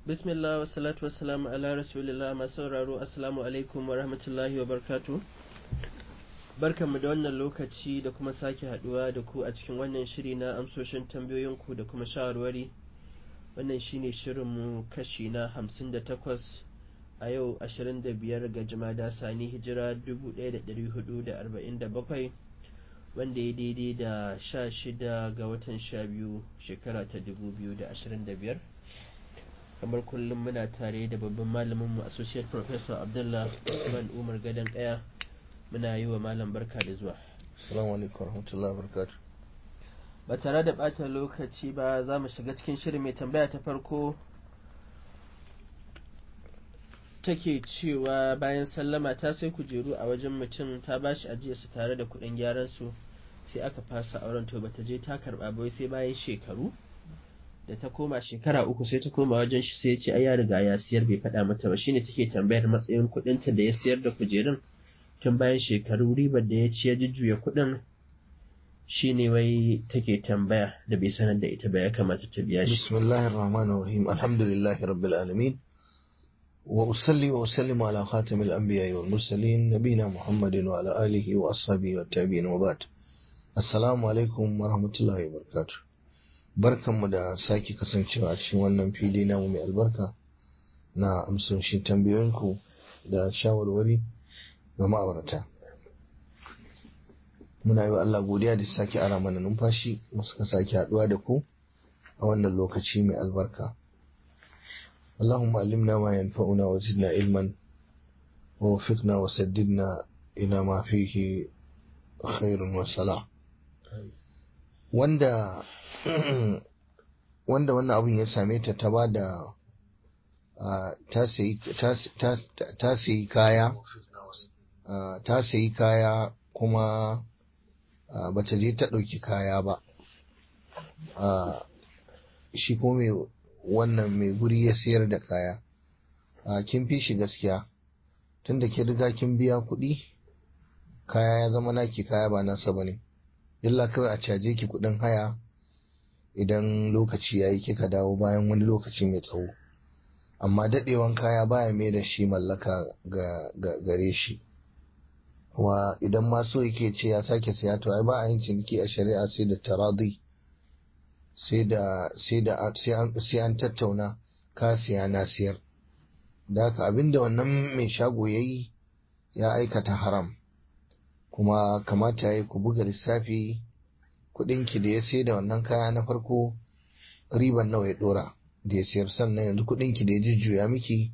bismillah wa salatu wa salamu ala rasulillah masu sauraro assalamu alaikum wa rahmatullahi wa barkatu barkanmu da wannan lokaci da kuma sake haduwa da ku a cikin wannan shiri na amsoshin tambayoyinku da kuma shawarwari wannan shine shirinmu kashi na hamsin da takwas a yau ashirin da biyar ga jimada sani hijira dubu ɗaya da ɗari hudu da arba'in da bakwai wanda ya daidai da sha shida ga watan sha biyu shekara ta dubu biyu da ashirin da biyar kamar kullum muna tare da babban malaminmu associate professor abdullah usman umar gadon kaya muna yi wa malam barka da zuwa assalamu alaikum warahmatullahi wabarakatuh ba tare da ɓata lokaci ba za mu shiga cikin shirin mai tambaya ta farko take cewa bayan sallama ta sai kujeru a wajen mutum ta ba shi ajiye su tare da kuɗin gyaran su sai aka fasa auren to bata je ta karɓa ba sai bayan shekaru da ta koma shekara uku sai ta koma wajen shi sai ya ce ai ya riga ya siyar bai faɗa mata ba shine take tambayar matsayin kuɗinta da ya siyar da kujerun tun bayan shekaru ribar da ya ci ya jujjuya kuɗin shine wai take tambaya da bai sanar da ita ba ya kamata ta biya shi bismillahir rahmanir rahim alhamdulillahi rabbil alamin wa usalli wa usallimu ala khatamil anbiya'i wal mursalin nabina muhammadin wa ala alihi wa ashabihi wa tabi'in wa ba'd assalamu alaikum wa rahmatullahi wa barakatuh barkanmu da sake kasancewa a cikin wannan fili namu mai albarka na amsoshin tambayoyinku da shawarwari ga ma'aurata muna yi wa Allah godiya da sake ara mana numfashi suka sake haduwa da ku a wannan lokaci mai albarka اللهم علمنا ما ينفعنا وزدنا علما ووفقنا وسددنا إلى ما فيه خير وصلاح wanda wanda wannan abin ya same ta ta ba da ta sayi kaya ta sayi kaya kuma ba ta je ta ɗauki kaya ba shi kuma mai wannan mai guri ya sayar da kaya kin fi shi gaskiya tunda ke riga kin biya kuɗi kaya ya zama naki kaya ba nasa ba ne illa kawai a caje ki kuɗin haya idan lokaci ya yi kika dawo bayan wani lokaci mai tsawo amma daɗewan kaya baya mai da shi mallaka ga gare shi wa idan ma so yake ce ya sake siya to ai ba a yin ciniki a shari'a sai da taradi sai da sai da sai an tattauna ka siya na siyar da haka abinda wannan mai shago yayi ya aikata haram kuma kamata ya ku buga lissafi ki da ya sai da wannan kaya na farko riban nawa ya dora da ya sayar sannan yanzu ki da ya jujjuya miki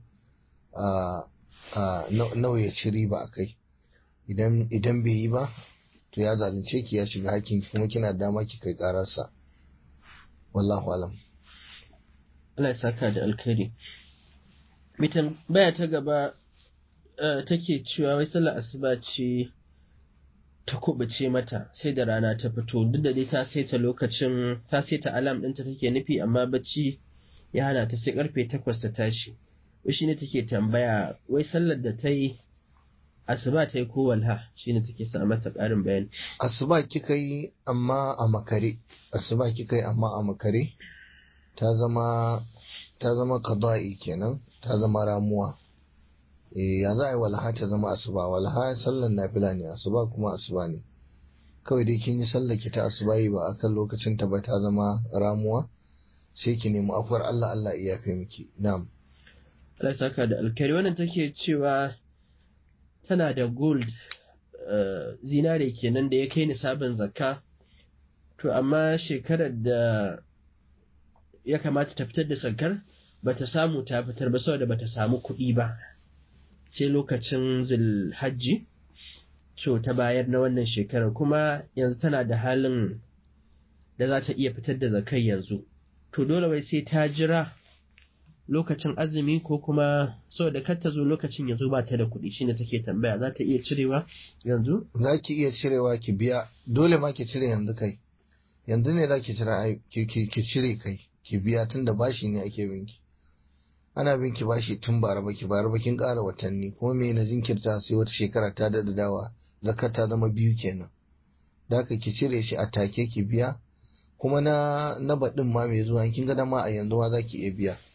nawa ya ci riba a kai idan bai yi ba to ya zalunce ki ya shiga hakkin kuma kina dama ki kai kararsa wallahu alam Allah ya saka da alkhairi mitan baya ta gaba take cewa wai sallar asuba ce ta kubuce mata sai da rana ta fito duk da dai ta saita lokacin ta saita alam ɗinta take nufi amma bacci ya hana ta sai karfe takwas ta tashi wai shine take tambaya wai sallar da ta yi asuba ta yi ko walha shine take sa mata ƙarin bayani asuba kika yi amma a makare asuba kika yi amma a makare ta zama ta zama qada'i kenan ta zama ramuwa eh ya za a yi walha ta zama asuba walha sallan nafila ne asuba kuma asuba ne kawai dai kin yi sallar ki ta asuba yi ba akan lokacin ta ba ta zama ramuwa sai ki nemi afuwar Allah Allah ya yafe miki na'am Allah saka da alkari wannan take cewa tana da gold zinare kenan da ya kai nisabin zakka to amma shekarar da ya kamata ta fitar da zakkar bata samu ta fitar ba saboda bata samu kuɗi ba sai lokacin zulhajji to ta bayar na wannan shekarar kuma yanzu tana da halin da za ta iya fitar da zakai yanzu to dole wai sai ta jira lokacin azumi ko kuma saboda kar ta zo lokacin yanzu ba ta da kuɗi shine take tambaya za ta iya cirewa yanzu za ki iya cirewa ki biya dole ma ki cire yanzu kai yanzu ne za ki cire ki cire kai ki biya tun da bashi ne ake binki ana binki bashi tun bara baki bara bakin ƙara watanni kuma me na jinkirta sai wata shekara ta daɗa dawa zakar ta zama biyu kenan da haka ki cire shi a take ki biya kuma na na baɗin ma mai zuwa kin ga ma a yanzu ma za ki iya biya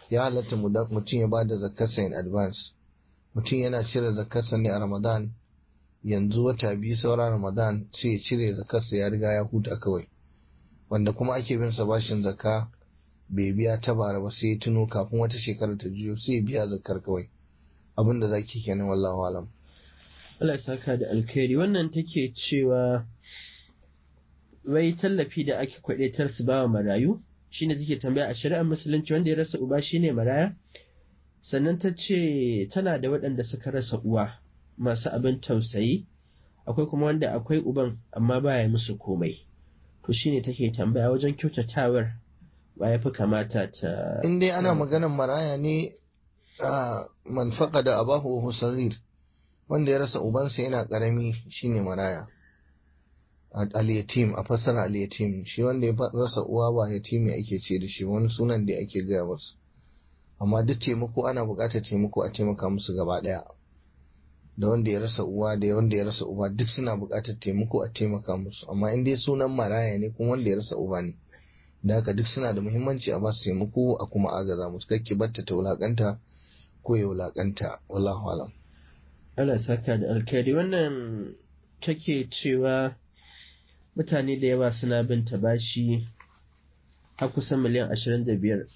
ya halatta mutum ya bada zakarsa in advance mutum yana cire zakarsa ne a ramadan yanzu wata biyu sauran ramadan sai ya cire zakarsa ya riga ya huta kawai wanda kuma ake bin sa bashin zakka bai biya ta bara ba sai ya tuno kafin wata shekara ta juyo sai ya biya zakar kawai abin da zaki kenan wallahu alam Allah ya saka da alkhairi wannan take cewa wai tallafi da ake kwadaitar su ba wa marayu shine take tambaya a shari'ar musulunci wanda ya rasa uba shine maraya sannan ta ce tana da waɗanda suka rasa uwa masu abin tausayi akwai kuma wanda akwai uban amma baya musu komai to shine take tambaya wajen kyautatawar ba ya fi kamata ta in dai ana maganar maraya ne a man da abahu wa saghir wanda ya rasa ubansa yana karami shine maraya al-yatim a fassara al-yatim shi wanda ya rasa uwa ba yatimi ake ce da shi wani sunan da ake gaya masa amma duk taimako ana buƙatar taimako a taimaka musu gaba ɗaya da wanda ya rasa uwa da wanda ya rasa uba duk suna buƙatar taimako a taimaka musu amma in dai sunan maraya ne kuma wanda ya rasa uba ne da haka duk suna da muhimmanci a basu taimako a kuma agaza musu kakki batta ta wulakanta ko ya wulakanta wallahu alam Allah saka da alkhairi wannan take cewa mutane da yawa suna bin ta bashi har kusan miliyan ashirin da biyar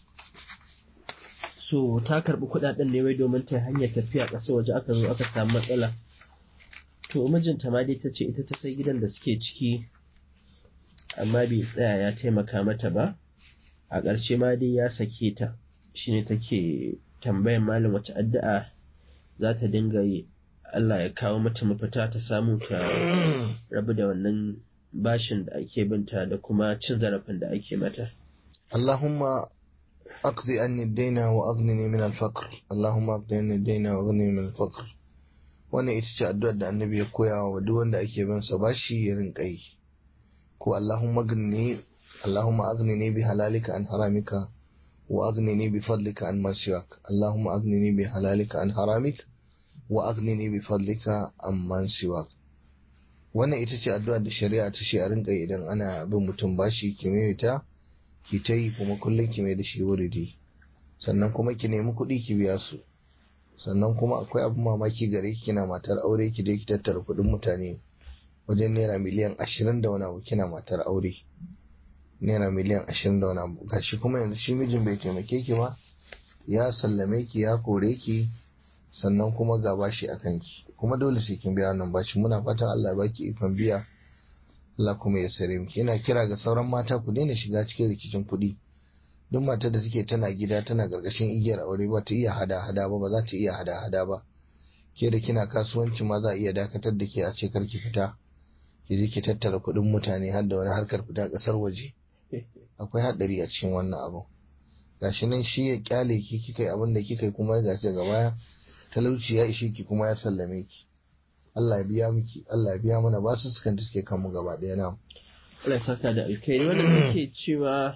so ta karɓi kuɗaɗen ne wai domin ta hanyar tafiya ƙasa waje aka zo aka samu matsala to mijinta ma dai ta ce ita ta sai gidan da suke ciki amma bai tsaya ya taimaka mata ba a ƙarshe ma dai ya sake ta shine take tambayan malam wace addu'a za ta dinga yi Allah ya kawo mata mafita ta samu ta rabu da wannan bashin da ake binta da kuma cin zarafin da ake mata Allahumma aqdi anni ad-dayna wa aghnini min al-faqr Allahumma aqdi anni ad-dayna wa aghnini min al-faqr wannan ita ce addu'ar da annabi ya koya wa duk wanda ake bin sa bashi ya rinka yi ko Allahumma aghnini Allahumma aghnini bi halalika an haramika wa aghnini bi fadlika an ma siwak Allahumma aghnini bi halalika an haramik wa aghnini bi fadlika an man siwak wannan ita ce addu'ar da shari'a ta ce a rinka idan ana bin mutum bashi ki mai ta ki ta yi kuma kullum ki mai da shi wuridi sannan kuma ki nemi kuɗi ki biya su sannan kuma akwai abin mamaki gare ki kina matar aure ki dai ki tattara kuɗin mutane wajen naira miliyan ashirin da wani abu kina matar aure naira miliyan ashirin da wani abu gashi kuma yanzu shi mijin bai taimake ki ba ya sallame ki ya kore ki sannan kuma ga bashi a kanki kuma dole sai kin biya wannan bashi muna fatan Allah ya baki ikon biya Allah kuma ya sare miki ina kira ga sauran mata ku daina shiga cikin rikicin kuɗi duk matar da take tana gida tana gargashin igiyar aure ba ta iya hada hada ba ba za ta iya hada hada ba ke da kina kasuwanci ma za a iya dakatar da ke a ce kar ki fita ki je ki tattara kuɗin mutane har da wani harkar fita ƙasar waje akwai haɗari a cikin wannan abu gashi nan shi ya kyale ki kika yi abin da kika yi kuma gashi daga baya talauci ya ishe ki kuma ya sallame ki Allah ya biya miki Allah ya biya mana ba su sukan da suke kanmu gaba ɗaya na Allah ya saka da alkhairi wanda take cewa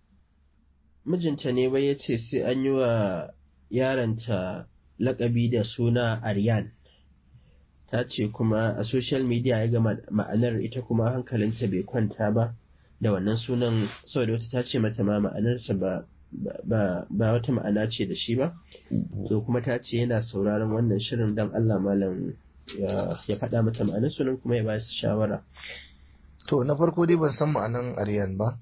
mijinta ne bai yace sai an yi wa yaronta lakabi da suna Aryan ta ce kuma a social media ya ga ma'anar ita kuma hankalinta bai kwanta ba da wannan sunan saboda wata ta ce mata ma ma'anarsa ba ba ba wata ma'ana ce da shi ba to kuma ta ce yana sauraron wannan shirin dan Allah malam ya faɗa mata ma'anar sunan kuma ya ba su shawara to na farko dai ban san ma'anan aryan ba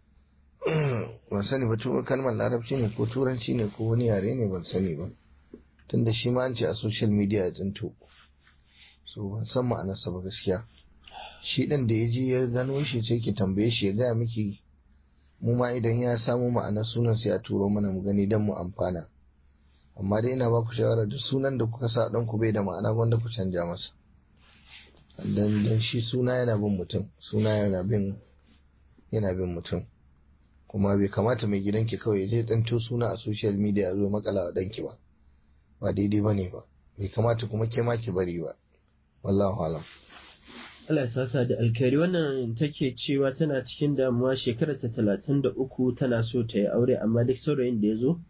ban sani ba kalmar larabci ne ko turanci ne ko wani yare ne ban sani ba tunda shi ma an ce a social media ya tsinto so ban san ma'anarsa ba gaskiya shi ɗin da ya je ya gano shi sai ki tambaye shi ya gaya miki mu ma idan ya samu ma'anar sunan sai a turo mana mu gani don mu amfana amma dai ina ba ku shawara duk sunan da kuka sa ɗan ku bai da ma'ana wanda ku canja masa dan dan shi suna yana bin mutum suna yana bin yana bin mutum kuma bai kamata mai gidanki kawai je ɗanto suna a social media ya zo makala wa ɗanki ba ba daidai ba ne ba bai kamata kuma ke ma ki bari ba wallahu alam Allah ya saka da alkhairi wannan take cewa tana cikin damuwa shekarar ta talatin da uku tana so ta yi aure amma duk saurayin da ya zo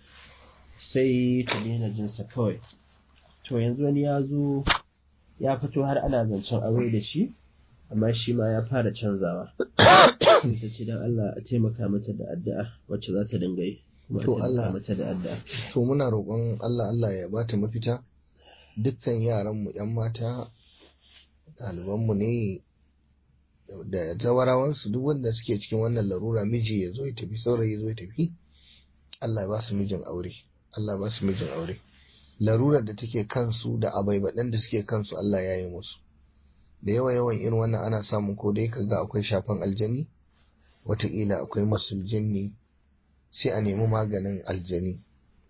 sai ta daina jinsa kawai to yanzu wani ya zo ya fito har ana zancen aure da shi amma shi ma ya fara canzawa ta ce don Allah a taimaka mata da addu'a wacce za ta dinga yi kuma To a taimaka Allah- mata da addu'a to muna roƙon Allah Allah ya bata mafita dukkan yaranmu 'yan mata ɗalibanmu ne da zawarawansu duk wanda suke cikin wannan larura miji ya zo ya tafi saurayi ya zo ya tafi Allah ya ba su mijin aure Allah ya ba su mijin aure larurar da take kansu da abaibaɗan da suke kansu Allah ya yi musu da yawa yawan irin wannan ana samun ko dai kaga akwai shafan aljani wataƙila akwai masul jinni sai a nemi maganin aljani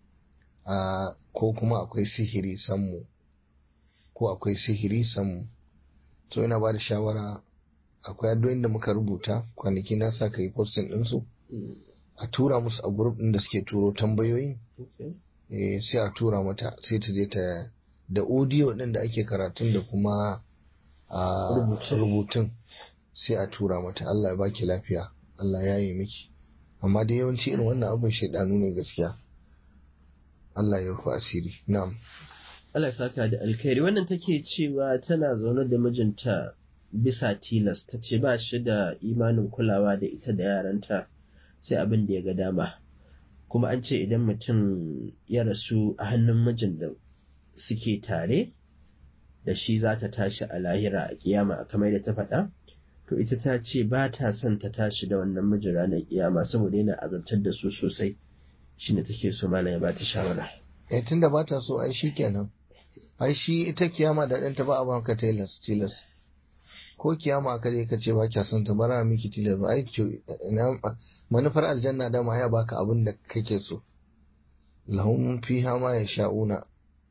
a ko kuma akwai sihiri sammu ko akwai sihiri sammu so ina ba da shawara akwai addu'o'in da muka rubuta kwanaki na sa ka yi postin ɗinsu Mm, a tura musu a group ɗin da suke turo tambayoyin okay. eh, sai a tura mata sai ta je ta da audio ɗin da ake karatun da kuma a Rubutun. rubutun sai a tura mata Allah ya baki lafiya Allah ya yi miki amma dai yawanci irin wannan abin shaidanu ne gaskiya Allah ya rufe asiri na'am Allah ya saka da alkhairi wannan take cewa tana zaune da mijinta bisa tilas ta ce ba shi da imanin kulawa da ita da yaranta sai abin da ya ga dama kuma an ce idan mutum ya rasu a hannun mijin da suke tare da shi za ta tashi a lahira a kiyama kamar da ta faɗa to ita ta ce ba ta son ta tashi da wannan mijin ranar kiyama saboda yana azabtar da su sosai shine take so malam ya ba ta shawara eh tunda ba ta so ai shikenan ai shi ita kiyama da ɗanta ba a baka tilas tilas ko kiyama aka je ka ce ba kya son ta bara miki tilas ba ai ce ina manufar aljanna da ma ya baka abin da kake so lahum fiha ma yasha'una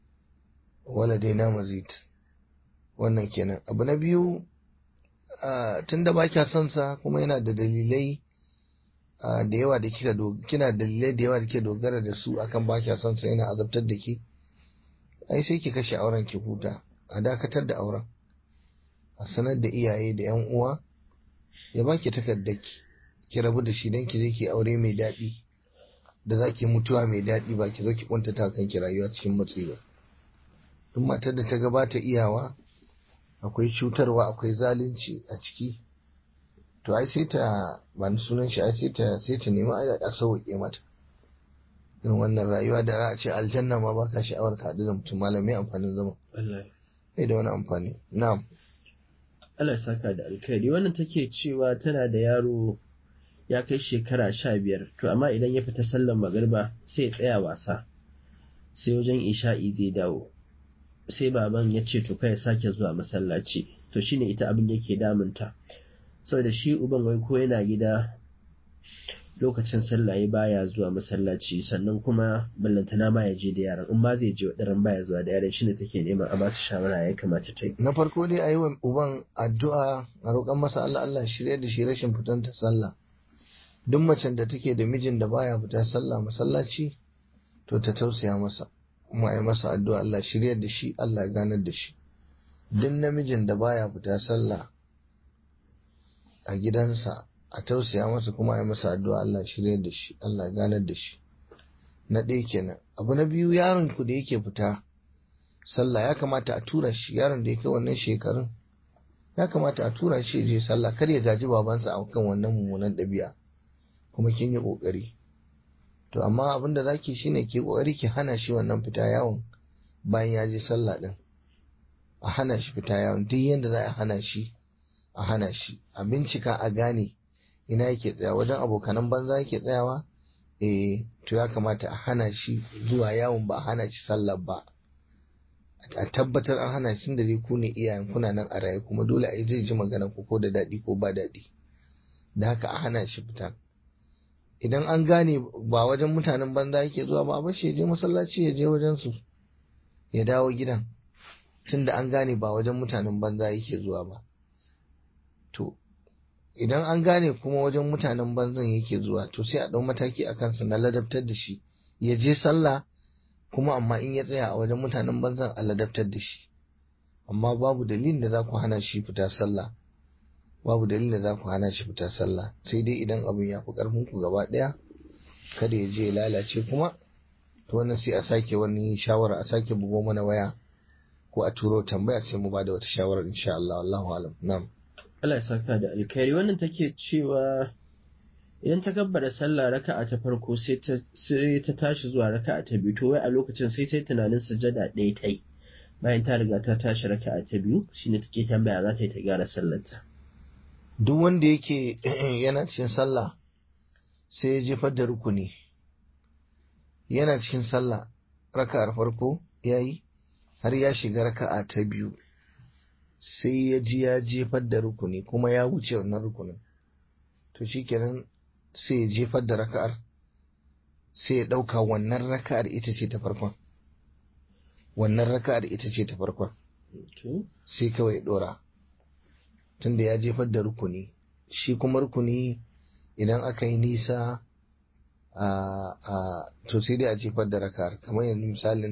wala daina mazid wannan kenan abu na biyu ah, tunda ba kya son sa kuma yana da dalilai ah, da yawa da kika do- kina da dalilai da yawa da kike dogara da su akan ba kya son sa yana azabtar da ki ai sai ki kashe auren ki huta a dakatar da auren a sanar da iyaye da yan uwa ya baki takardar ki ki rabu da shi dan ki je ki aure mai daɗi da za ki mutuwa mai daɗi ba ki zo ki kuntata kanki rayuwa cikin matsi ba duk matar da ta gabata iyawa akwai cutarwa akwai zalunci a ciki to ai sai ta ba ni sunan shi ai sai ta sai ta nemi ai a sauke mata irin wannan rayuwa da za a ce aljanna ma baka sha'awar ka haɗu da mutum malamai amfanin zama wallahi bai da wani amfani na'am Allah ya saka da alkhairi wannan take cewa tana da yaro ya kai shekara sha biyar to amma idan ya fita sallan magariba sai ya tsaya wasa sai wajen isha'i zai dawo sai baban ya ce to kai ya sake zuwa masallaci to shine ita abin yake damunta saboda shi uban wai ko yana gida lokacin sallah ya baya zuwa masallaci sannan kuma ballantana ma ya je da yaran in ba zai je wadaran baya zuwa da yaran shine take neman a ba su shawara ya kamata ta yi na farko dai a yi wa uban addu'a a roƙon masa Allah Allah shirya da shi rashin fitan ta sallah duk macen da take da mijin da baya fita sallah masallaci to ta tausaya masa kuma a yi masa addu'a Allah shirya da shi Allah ya ganar da shi duk namijin da baya fita sallah a gidansa a tausaya masa kuma a yi masa addu'a Allah shirya da shi Allah ya ganar da shi na ɗaya kenan abu na biyu yaron ku da yake fita sallah ya kamata a tura shi yaron da ya kai wannan shekarun ya kamata a tura shi je sallah kar ya gaji babansa a kan wannan mummunan ɗabi'a kuma kin yi ƙoƙari to amma abin da zaki shine ki ƙoƙari ki hana shi wannan fita yawon bayan ya je sallah ɗin a hana shi fita yawon duk yadda za a hana shi a hana shi a bincika a gane ina yake tsaya wajen abokanan banza yake tsayawa eh to ya kamata a hana shi zuwa yawon ba a hana shi sallah ba a tabbatar an hana shi da dai ku ne iyayen kuna nan a raye kuma dole a yi zai ji magana ku ko da daɗi ko ba daɗi da haka a hana shi fita idan an gane ba wajen mutanen banza yake zuwa ba a bar shi ya je masallaci ya je wajen su ya dawo gidan tunda an gane ba wajen mutanen banza yake zuwa ba to idan an gane kuma wajen mutanen banzan yake zuwa to sai a ɗau mataki a kansa na ladabtar da shi ya je sallah kuma amma in ya tsaya a wajen mutanen banzan a ladabtar da shi amma babu dalilin da za ku hana shi fita sallah babu dalilin da za ku hana shi fita sallah sai dai idan abin ya fi ƙarfin ku gaba ɗaya kada ya je ya lalace kuma to wannan sai a sake wani shawara a sake bugo mana waya ko a turo tambaya sai mu bada wata shawara insha Allah wallahu alam na'am Allah ya saka da alkhairi wannan take cewa idan ta gabbara sallah raka'a ta farko sai ta sai ta tashi zuwa raka'a ta biyu to wai a lokacin sai sai tunanin sujada ɗaya ta yi bayan ta riga ta tashi raka'a ta biyu shine take tambaya za ta yi ta gyara sallarta duk wanda yake yana cikin sallah sai ya jefar da rukuni yana cikin sallah raka'ar farko ya yi har ya shiga raka'a ta biyu sai ya ji ya jefar da rukuni kuma ya wuce wannan rukunin to shikenan sai ya jefar da raka'ar sai ya ɗauka wannan raka'ar ita ce ta farkon wannan raka'ar ita ce ta farkon sai kawai ya ɗora tunda ya jefar da rukuni shi kuma rukuni idan aka yi nisa a to sai dai a jefar da raka'ar kamar yanzu misalin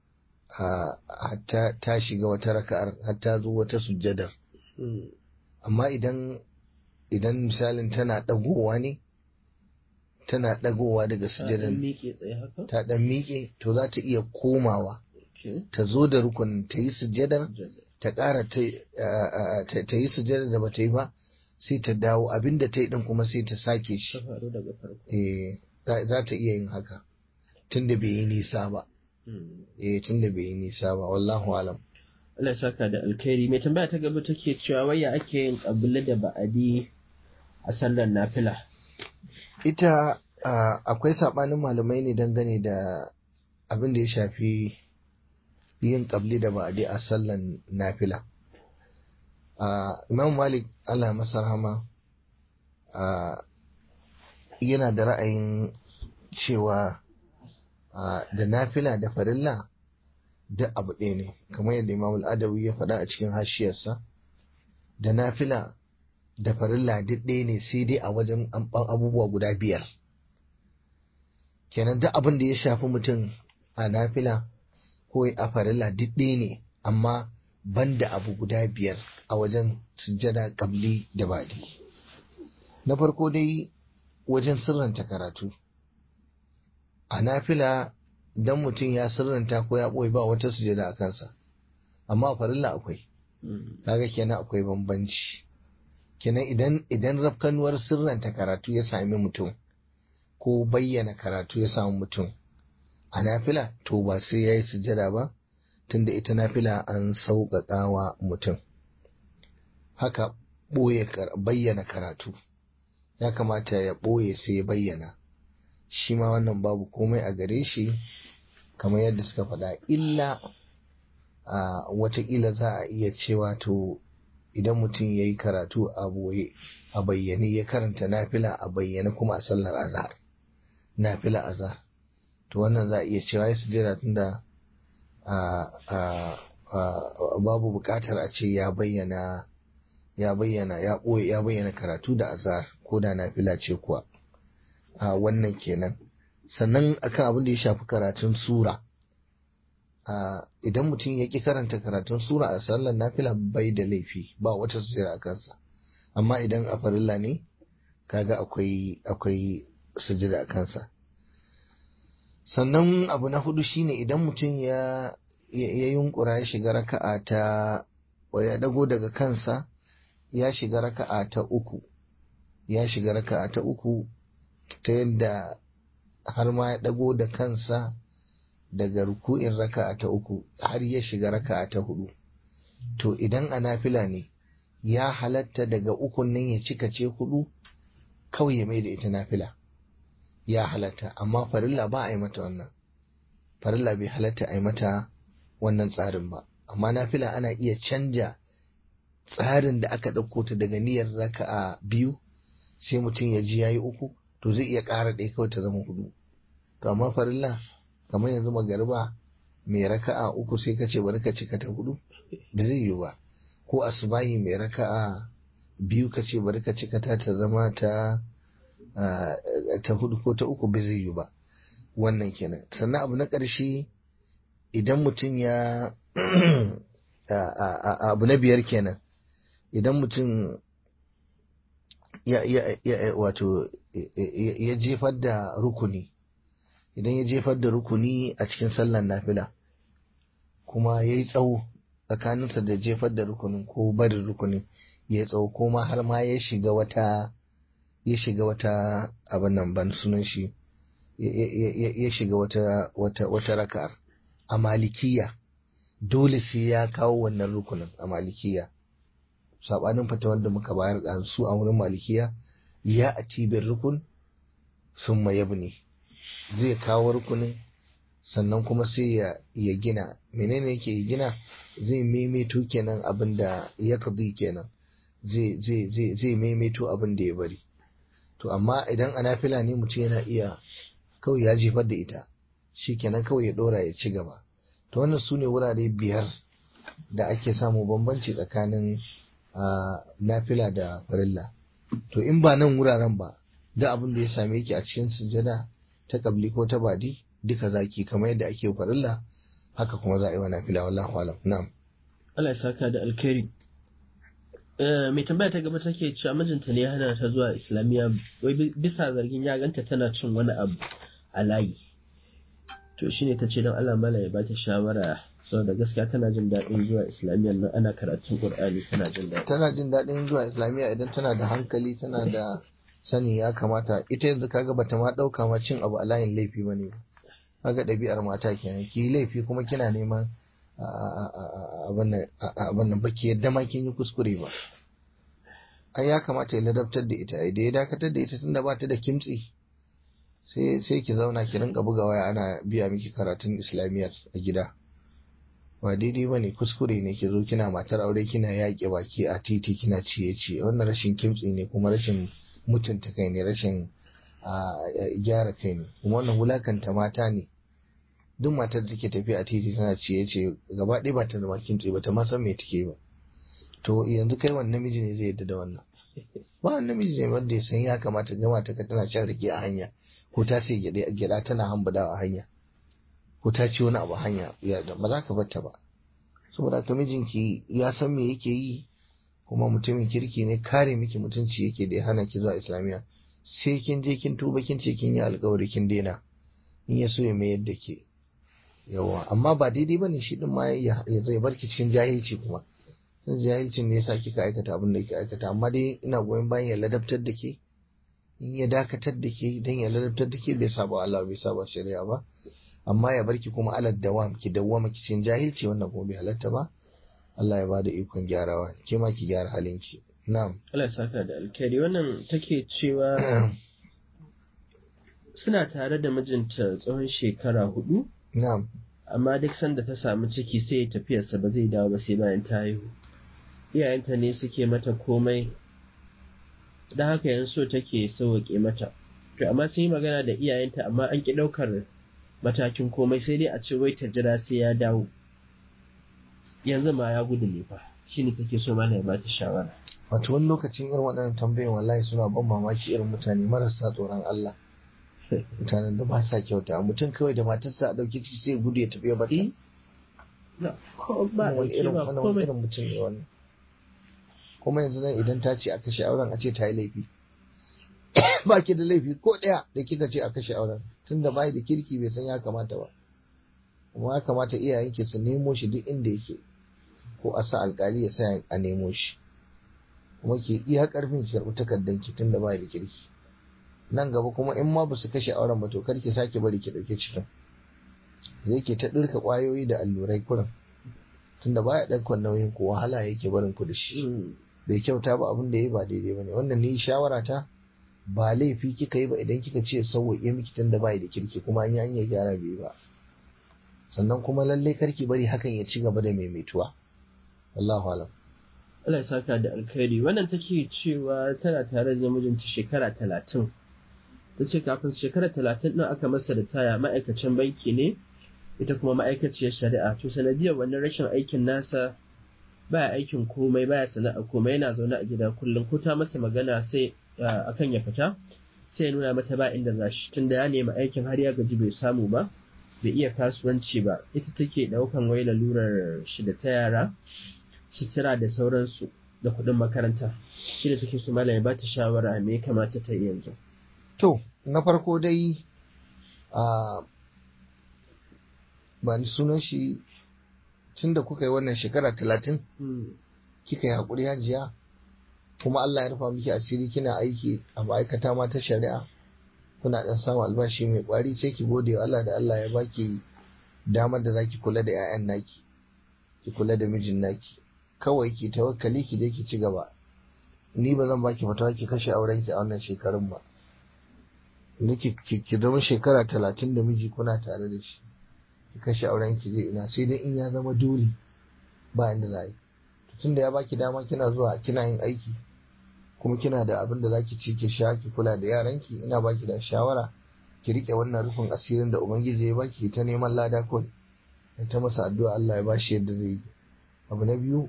hatta ta shiga wata raka'ar hatta zo wata sujjadar amma idan idan misalin tana ɗagowa ne tana ɗagowa daga sujjadar ta ɗan miƙe to za ta iya komawa ta zo da rukunin ta yi sujjadar ta ƙara ta yi sujjadar da ba ta yi ba sai ta dawo abinda ta yi ɗin kuma sai ta sake shi za ta iya yin haka tunda bai yi nisa ba eh tunda bai yi nisa ba wallahu alam Allah saka da alkhairi mai tambaya ta gaba take cewa waya ake yin kabila da ba'adi a sallar nafila ita akwai sabanin malamai ne dangane da abin da ya shafi yin kabli da ba'adi a sallar nafila Imam Malik Allah masa rahama yana da ra'ayin cewa da nafila da farilla duk abu ɗaya ne kamar yadda imam al'adawi ya faɗa a cikin hashiyarsa da nafila da farilla duk ɗaya ne sai dai a wajen abubuwa guda biyar kenan duk abin da ya shafi mutum a nafila ko a farilla duk ɗaya ne amma banda abu guda biyar a wajen sujjada kabli da baɗi na farko dai wajen sirranta karatu a nafila idan mutum ya sirranta ko ya ɓoye ba wata sujada a kansa amma a farilla akwai kaga kenan akwai bambanci kenan idan idan rafkanuwar sirranta karatu ya sami mutum ko bayyana karatu ya samu mutum a nafila to ba sai ya yi sujada ba tunda ita nafila an sauƙaƙa wa mutum haka ɓoye bayyana karatu ya kamata ya ɓoye sai ya bayyana shi ma wannan babu komai a gare shi kamar yadda suka faɗa illa a watakila za a iya cewa to idan mutum ya yi karatu a boye a bayyane ya karanta nafila a bayyane kuma a sallar azhar nafila azhar to wannan za a iya cewa ya sujera tunda babu buƙatar a ce ya bayyana ya bayyana ya ɓoye ya bayyana karatu da azhar ko da nafila ce kuwa a wannan kenan sannan akan abin da ya shafi karatun sura idan mutum ya ƙi karanta karatun sura a sallar nafila bai da laifi ba wata sujjada a kansa amma idan a farilla ne kaga akwai akwai sujjada a kansa sannan abu na hudu shine idan mutum ya ya yunkura ya shiga raka'a ta ya dago daga kansa ya shiga raka'a ta uku ya shiga raka'a ta uku ta yadda har ma ya ɗago da kansa daga ruku'in raka'a ta uku har ya shiga raka'a ta hudu to idan a nafila ne ya halatta daga ukun nan ya cika ce hudu kawai ya mai da ita nafila ya halatta amma farilla ba a yi mata wannan farilla bai halatta a yi mata wannan tsarin ba amma nafila ana iya canja tsarin da aka ɗauko ta daga niyyar raka'a biyu sai mutum ya ji ya yi uku to zai iya ƙara ɗaya kawai ta zama hudu to amma farilla kamar yanzu magariba mai raka'a uku sai ka ce bari ka cika ta hudu ba zai yiwu ba ko asubahi mai raka'a biyu ka ce bari ka cika ta ta zama ta ta hudu ko ta uku ba zai yiwu ba wannan kenan sannan abu na ƙarshe idan mutum ya abu na biyar kenan idan mutum ya wato ya jefar da rukuni idan ya jefar da rukuni a cikin sallar nafila kuma ya yi tsawo tsakaninsa da jefar da rukunin ko barin rukunin ya yi tsawo kuma har ma ya shiga wata ya shiga wata abin nan ban sunan shi ya shiga wata wata wata raka'ar a malikiya dole sai ya kawo wannan rukunin a malikiya sabanin fata wanda muka bayar da su a wurin malikiya ya a cibiyar rukun sun yabni zai kawo rukunin sannan kuma sai ya gina menene yake gina zai maimaito kenan abin da ya kadi kenan zai maimaito abin da ya bari to amma idan a nafila ne mutum yana iya kawai ya jefar da ita shi kenan kawai ya dora ya ci gaba to wannan su ne wurare biyar da ake samu bambanci tsakanin nafila da farilla to in ba nan wuraren ba da abin da ya same ki a cikin sujada ta kabli ko ta badi duka zaki kamar yadda ake farilla haka kuma za a yi wa nafila wallahu alam na'am Allah ya saka da alkhairi mai tambaya ta gaba take cewa mijinta ne hana ta zuwa islamiyya wai bisa zargin ya ganta tana cin wani abu a layi to shine ta ce don Allah mala ya bata shawara saboda gaskiya tana jin daɗin zuwa islamiyyar nan ana karatun qur'ani tana jin daɗi tana jin daɗin zuwa islamiyya idan tana da hankali tana da sani ya kamata ita yanzu kaga bata ma ɗauka ma cin abu a layin laifi bane ba kaga ɗabi'ar mata kenan ki laifi kuma kina neman abin nan baki yadda ma kin yi kuskure ba ai ya kamata ya ladabtar da ita da ya dakatar da ita tunda ba ta da kimtsi sai sai ki zauna ki rinka buga waya ana biya miki karatun islamiyyar a gida ba daidai bane kuskure ne ki zo kina matar aure kina yaƙe baki a titi kina ciye ciye wannan rashin kimtsi ne kuma rashin mutunta kai ne rashin gyara kai ne kuma wannan wulakanta mata ne duk matar da take tafiya a titi tana ciye ciye gaba ɗaya ba ta da bakin tsaye ba ta ma san me take ba to yanzu kai wani namiji ne zai yadda da wannan ba wani namiji ne wanda ya san ya kamata ga mata ka tana shan rake a hanya ko ta sai gyada tana hambadawa a hanya ko ta ci wani abu a hanya ba za ka batta ba saboda ka mijinki ya san me yake yi kuma mutumin kirki ne kare miki mutunci yake da ya hana ki zuwa islamiyya sai kin je kin tuba kin ce kin yi alkawari kin daina in ya so ya mayar da ke yawa amma ba daidai bane shi din ma ya zai barki cikin jahilci kuma sun jahilcin ne yasa kika aikata abin da kika aikata amma dai ina goyon bayan ya ladabtar da ke in ya dakatar da ke dan ya ladabtar da ke bai saba Allah bai saba shari'a ba amma ya barki kuma alad dawam ki dawwama cikin jahilci wannan kuma bai halatta ba Allah ya bada ikon gyarawa ke ma ki gyara halinki na'am Allah ya saka da alkhairi wannan take cewa suna tare da mijinta tsawon shekara hudu na'am amma duk sanda ta samu ciki sai ya tafiyarsa ba zai dawo ba sai bayan ta haihu iyayenta ne suke mata komai da haka yan so take sauwaƙe mata to amma sun yi magana da iyayenta amma an ki ɗaukar matakin komai sai dai a ce wai ta jira sai ya dawo yanzu ma ya gudu ne fa shine take so mana ya bata shawara wato wani lokacin irin waɗannan tambayoyin wallahi suna ban mamaki irin mutane marasa tsoron Allah mutanen da ba sa kyauta mutum kawai da matarsa a ɗauki ciki sai gudu ya tafi ya bata wani irin wani irin mutum ne wannan kuma yanzu nan idan ta ce a kashe auren a ce ta yi laifi ba ki da laifi ko ɗaya da kika ce a kashe auren tunda bai da kirki bai san ya kamata ba kuma ya kamata iyayenki su nemo shi duk inda yake ko a sa alkali ya sa a nemo shi kuma ke iya karfin ki karɓi takardar ki tunda bai da kirki nan gaba kuma in ma ba su kashe auren ba to kar ki sake bari ki ɗauke cikin zai ke ta ɗirka ƙwayoyi da allurai kurin tunda baya ɗaukar nauyin ku wahala yake barin ku da shi bai kyauta ba abin da ya ba daidai bane wannan ni shawara ta ba laifi kika yi ba idan kika ce sauwaƙe miki tunda bai da kirki kuma an yi hanyar gyara bai ba sannan kuma lalle karki bari hakan ya ci gaba da maimaituwa wallahu alam Allah ya saka da alkhairi wannan take cewa tana tare da mijinta shekara talatin ta ce kafin shekara talatin ɗin aka masa da taya ma'aikacin banki ne ita kuma ma'aikaciyar shari'a to sanadiyar wannan rashin aikin nasa baya aikin komai baya sana'a komai yana zaune a gida kullum ko ta masa magana sai akan ya fita sai ya nuna mata ba inda za shi tunda ya nemi aikin har ya gaji bai samu ba bai iya kasuwanci ba ita take ɗaukan wai lalurar shi da ta yara sutura da sauransu da kuɗin makaranta shi da take su malaya ba ta shawara me ya kamata ta yi yanzu To, na farko dai a ba ni sunan shi tun da kuka yi wannan shekara talatin kika yi haƙuri hajiya kuma Allah ya rufa miki asiri kina aiki a ma'aikata ma ta shari'a kuna dan samun albashi mai kwari sai ki gode wa Allah da Allah ya baki damar da zaki kula da 'ya'yan naki ki kula da mijin naki kawai ki tawakkali ki je ki ci gaba ni ba zan baki fatawa ki kashe auren ki a wannan shekarun ba ni ki ki zama shekara talatin da miji kuna tare da shi ki kashe auren ki je ina sai dai in ya zama dole ba inda za yi tunda ya baki dama kina zuwa kina yin aiki kuma kina da abin da zaki ci ki sha ki kula da yaranki ina baki da shawara ki rike wannan rufin asirin da ubangiji ya baki ta neman lada kawai ta masa addu'a Allah ya bashi yadda zai yi abu na biyu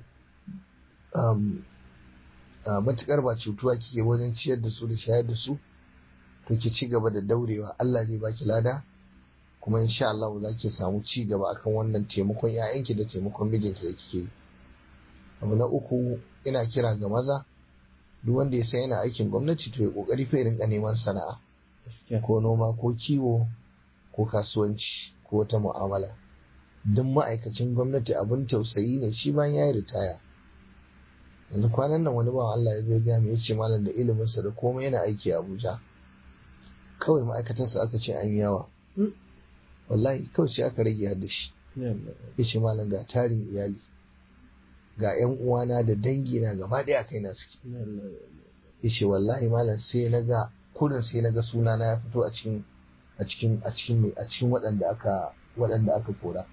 matukar ba cutuwa kike wajen ciyar da su da shayar da su to ki ci gaba da daurewa Allah zai baki lada kuma insha Allah za ki samu ci gaba akan wannan taimakon 'ya'yanki da taimakon mijinki da kike yi abu na uku ina kira ga maza duk wanda ya san yana aikin gwamnati to ya kokari fa rinka neman sana'a ko noma ko kiwo ko kasuwanci ko wata mu'amala duk ma'aikacin gwamnati abin tausayi ne shi bayan ya yi ritaya yanzu kwanan nan wani bawan Allah ya zo ya ya ce malam da iliminsa da komai yana aiki a Abuja kawai ma'aikatarsa aka ce an yawa wallahi kawai sai aka rage har da shi ya ce malam ga tarin iyali ga yan uwana da dangi na gaba ɗaya kai na suke ya ce wallahi malam sai na ga kurin sai na ga suna na ya fito a cikin a cikin a cikin a cikin waɗanda aka waɗanda aka kora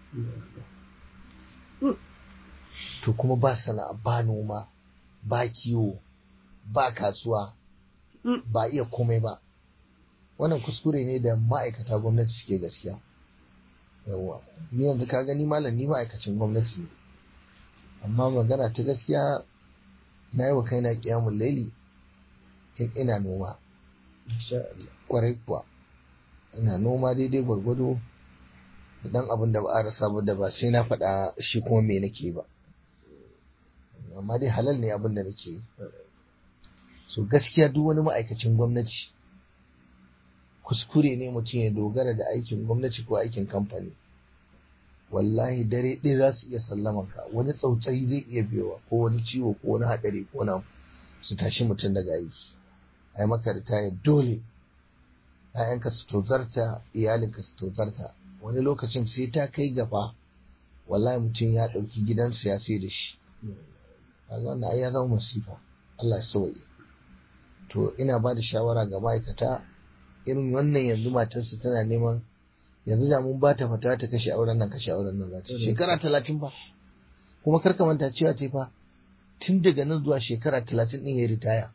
to kuma ba sana'a ba noma ba kiwo ba kasuwa ba iya komai ba wannan kuskure ne da ma'aikata gwamnati suke gaskiya yawwa ni yanzu ka gani malam ni ma'aikacin gwamnati ne amma magana ta gaskiya na yi wa kaina kiyamun laili in ina noma kwarai kuwa ina noma daidai gwargwado da dan abin da ba a rasa ba da ba sai na faɗa shi kuma me nake ba amma dai halal ne abin da nake yi so gaskiya duk wani ma'aikacin gwamnati kuskure ne mutum ya dogara da aikin gwamnati ko aikin kamfani wallahi dare ɗaya za su iya sallaman ka wani tsautsayi zai iya biyowa ko wani ciwo ko wani haɗari ko na su tashi mutum daga aiki ai maka ritaya dole ‘ya'yanka su tozarta iyalinka su tozarta wani lokacin sai ta kai gaba wallahi mutum ya ɗauki gidansa ya sai da shi kaga wannan ai ya zama masifa Allah ya sauke to ina ba da shawara ga ma'aikata irin wannan yanzu matarsa tana neman yanzu da mun ba ta fata ta kashe auren nan kashe auren nan za ta shekara talatin ba kuma kar ka manta cewa ta fa tun daga nan zuwa shekara talatin din ya ritaya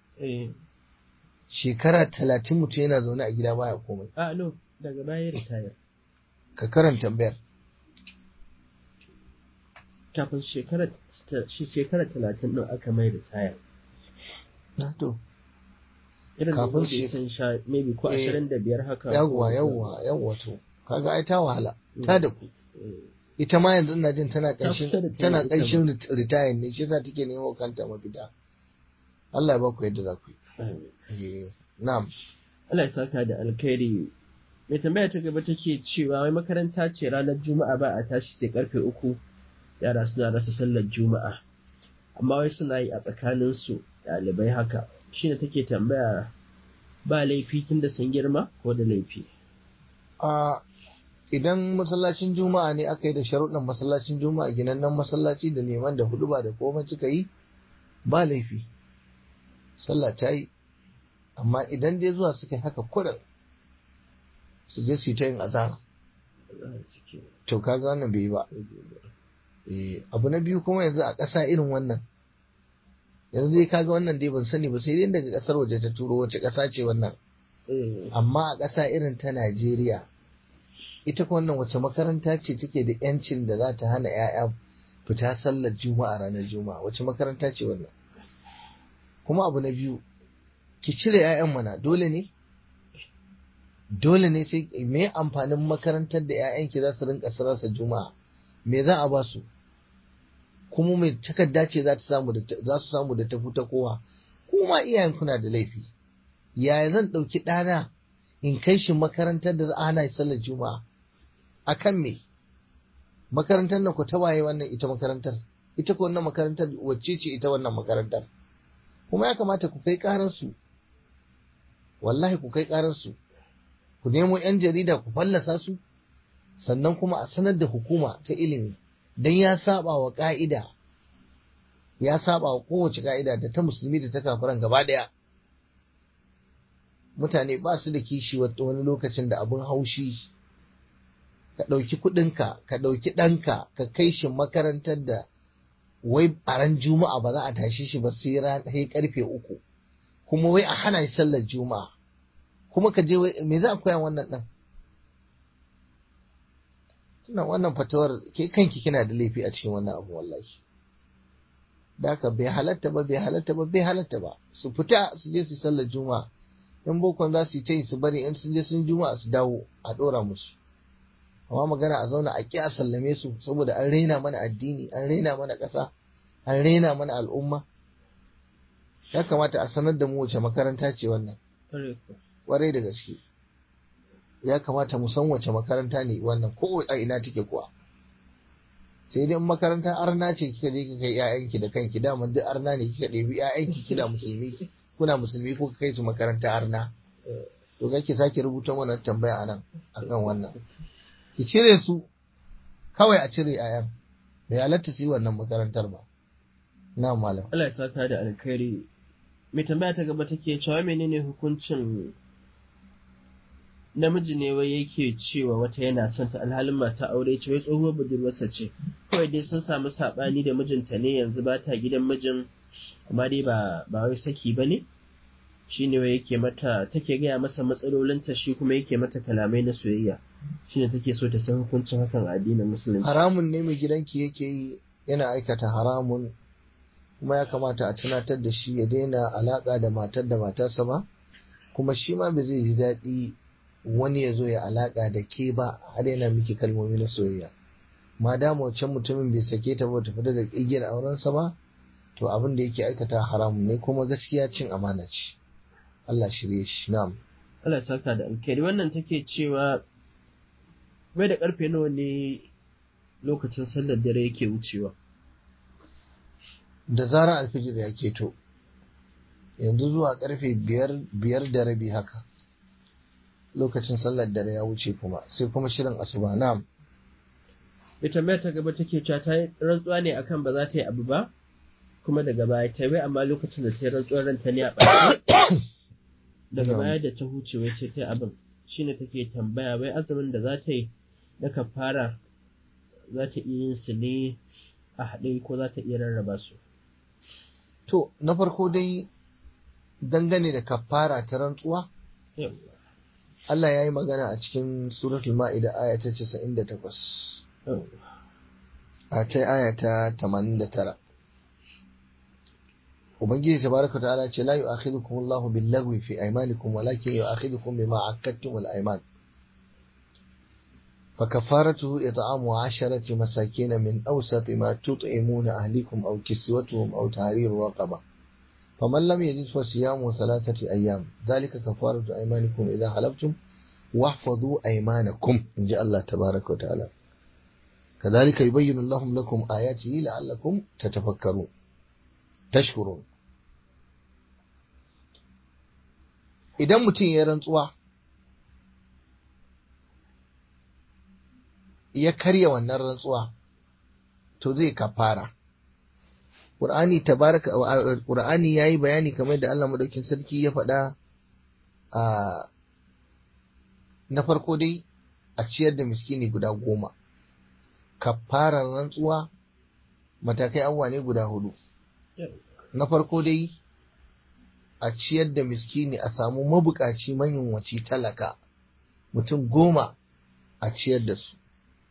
shekara talatin mutum yana zaune a gida baya komai a no daga baya ritaya ka karanta bayar kafin shekara shekara talatin din aka mai ritaya na to irin da Kafin bai shi- san sha maybe ko Eh, ashirin da biyar haka yawwa ko- yawwa yawwa to kaga ai ta wahala ta da ku Eh, ita ma yanzu ina jin tana Ta kusa da ƙanshin ta tana ita ƙanshin ritaya ne shi yasa take nemo kanta mafita Allah ya ba ku yadda za ku amin. yi eh na'am Allah ya saka da alkhairi mai tambaya ta gaba take cewa wai makaranta ce ranar juma'a ba a tashi sai karfe uku yara suna rasa sallar juma'a amma wai suna yi a tsakanin su ɗalibai haka shine take tambaya ba laifi tun da sun girma ko da laifi a idan masallacin juma'a ne aka yi da sharuɗan masallacin juma'a ginannen masallaci da neman da hudu ba da komai suka yi ba laifi sallah ta yi amma idan dai zuwa suka yi haka kurin su je su yi ta yin azara to kaga wannan bai yi ba Eh, abu na biyu kuma yanzu a ƙasa irin wannan yanzu dai kaga wannan dai ban sani ba sai dai daga ƙasar waje ta turo wace ƙasa ce wannan Eh, amma a ƙasa irin ta Najeriya ita kuma wannan wace makaranta ce take da yancin da za ta hana 'ya'ya fita sallar juma'a ranar juma'a wace makaranta ce wannan kuma abu na biyu ki cire 'ya'yan mana dole ne dole ne sai me amfanin makarantar da 'ya'yanki za su rinka sararsa juma'a me za a ba su kuma mai takarda ce za ta samu da ta- za su samu da tafi ta kowa kuma iyayen kuna da laifi yaya zan ɗauki ɗana in kai shi makarantar da ana sallar juma'a a kan me makarantar nan ku ta waye wannan ita makarantar ita ko wannan makarantar wacce ce ita wannan makarantar kuma ya kamata ku kai ƙararsu wallahi ku kai ƙararsu ku nemo 'yan jarida ku fallasa su sannan kuma a sanar da hukuma ta ilimi don ya saba wa ƙa'ida ya saba wa kowace ƙa'ida da ta musulmi da ta kafiran gaba ɗaya mutane ba su da kishi wani lokacin da abin haushi ka ɗauki kuɗinka ka ɗauki ɗanka ka kai shi makarantar da wai a ran juma'a ba za a tashi shi ba sai ran karfe uku kuma wai a hana shi sallar juma'a kuma ka je me za a koya wannan ɗan tunan wannan fatawar ke kanki kina da laifi a cikin wannan abu wallahi da haka bai halatta ba bai halatta ba bai halatta ba su fita su je su sallar juma'a in bokon za su yi ta yi su bari in sun je sun juma'a su dawo a ɗora musu amma magana a zauna a ƙi a sallame su saboda an raina mana addini an raina mana ƙasa an raina mana al'umma ya kamata a sanar da mu wace makaranta ce wannan ƙwarai da gaske ya kamata mu san wace makaranta ne wannan ko a ina take kuwa sai dai makaranta arna ce kika je kika kai ƴaƴanki da kanki dama duk arna ne kika ɗebi ƴaƴanki kina musulmi kuna musulmi ko kai su makaranta arna to kake sake rubuta wannan tambaya anan akan wannan ki cire su kawai a cire ayan bai halatta su yi wannan makarantar ba na malam Allah ya saka da alkhairi mai tambaya ta gaba take cewa menene hukuncin namiji ne wai yake cewa wata yana son ta alhalin mata aure ce wai tsohuwar budurwarsa ce kawai dai sun samu sabani da mijinta ne yanzu ba ta gidan mijin amma dai ba ba wai saki bane shine wai yake mata take gaya masa matsalolinta shi kuma yake mata kalamai na soyayya shine take so ta san hukuncin hakan a addinin musulunci haramun ne mai gidanki yake yi yana aikata haramun kuma ya kamata a tunatar da shi ya daina alaka da matar da matarsa ba kuma shi ma ba zai ji daɗi wani ya zo ya alaka da ke ba har yana miki kalmomi na soyayya ma dama wancan mutumin bai sake ta ba ta fita da igiyar aurensa ba to abin da yake aikata haramun ne kuma gaskiya cin amana ce Allah shirye shi na'am Allah saka da alkhairi wannan take cewa bai da karfe nawa ne lokacin sallar dare yake wucewa da zarar alfijir ya keto yanzu zuwa karfe biyar biyar da rabi haka lokacin sallar dare ya wuce kuma sai kuma shirin asuba na'am mai tambaya ta gaba take cewa ta yi rantsuwa ne akan ba za ta yi abu ba kuma daga baya ta yi amma lokacin da ta yi rantsuwar ranta ne a ɓace daga baya da ta huce wai sai ta yi abin shine take tambaya wai azumin da za ta yi na kafara za ta iya yin su ne a haɗe ko za ta iya rarraba su to na farko dai dangane da kafara ta rantsuwa Allah ya yi magana a cikin suratul ma'ida aya ta 98 a ta aya ta 89 Ubangiji tabaraka ta'ala ce la yu'akhidukum Allahu bil-lagwi fi aymanikum walakin yu'akhidukum bima 'aqadtum al-ayman فكفارته إطعام عشرة مساكين من أوسط ما تطعمون أهلكم أو كسوتهم أو تحرير رقبة فمن لم يجد فصيام ثلاثة أيام ذلك كفارة أيمانكم إذا حلفتم واحفظوا أيمانكم إن جاء الله تبارك وتعالى كذلك يبين الله لكم آياته لعلكم تتفكرون تشكرون إذا متين يرنطوا ya karya wannan rantsuwa to zai kafara Qur'ani tabaraka Qur'ani yayi bayani kamar da Allah madaukin sarki ya faɗa a na farko dai a ciyar da miskini guda goma kafarar rantsuwa matakai abuwa ne guda hudu na farko dai a ciyar da miskini a samu mabukaci manyunwaci talaka mutum goma a ciyar da su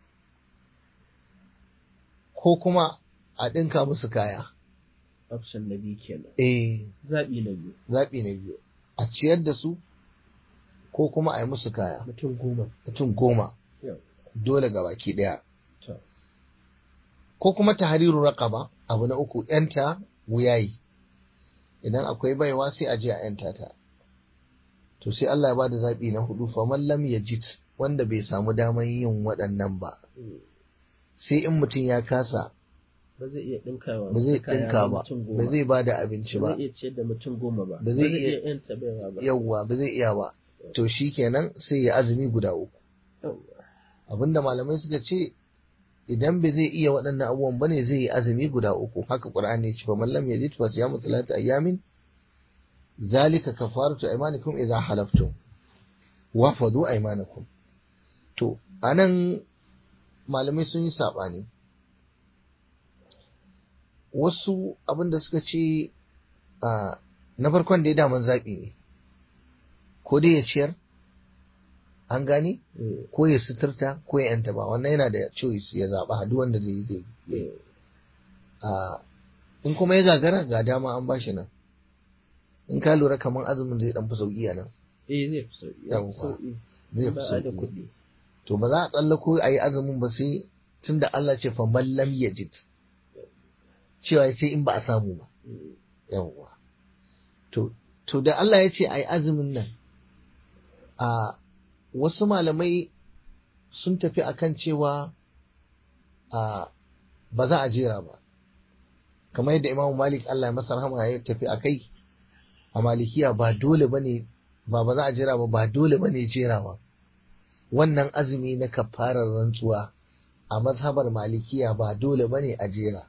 ko kuma a ɗinka musu kaya. Option na biyu kenan. Eh. Zaɓi na biyu. Zaɓi na biyu. A ciyar da su ko kuma a yi musu kaya. Mutum goma. Mutum goma. Dole ga baki ɗaya. Ko kuma ta hariru raƙaba abu na uku ‘yanta wuyayi. Idan akwai baiwa sai a je a ‘yanta ta. To sai Allah ya ba da zaɓi na hudu faman lam ya jit wanda bai samu damar yin waɗannan ba. sai in mutum ya kasa ba zai iya dinkawa ba zai kaya dinka na ba mutum goma. ba zai ba da abinci ba ba zai iya ciyar da mutum goma ba Ba zai iya- yanta baiwa ba yawwa ba zai iya ba to shi kenan sai ya azumi guda uku Yawwa. abinda malamai suka ce idan bai zai iya waɗannan abubuwan bane zai yi azumi guda uku haka qur'ani ya ce fa man lam yajid fa siyamu thalathati ayamin zalika kafaratu aymanikum idza halaftum wafadu aymanakum to anan malamai sun yi sabani wasu abinda suka ce a na farkon da ya daman zaɓi ne ko dai ya ciyar an gane Eh, ko ya suturta ko ya yanta ba wannan yana da choice ya zaɓa duk wanda zai yi zai yi a in kuma ya gagara ga dama an bashi nan in ka lura kamar azumin zai dan fi sauki a nan eh zai fi sauki ya fi Yawwa. sauki zai fi ba a da sauki kuɗi to ba za a tsallako a yi azumin ba sai tunda Allah ce fa man lam yajid cewa sai in ba a samu ba Mm. yawwa to to da Allah ya ce a yi azumin nan a wasu malamai sun tafi akan cewa a ba za a jera ba kamar yadda imamu malik Allah ya masa rahama ya tafi a kai a malikiya ba dole ba ne ba ba za a jera ba ba dole ba ne jerawa wannan azumi na kafarar rantsuwa a mazhabar malikiya ba dole ba ne a jera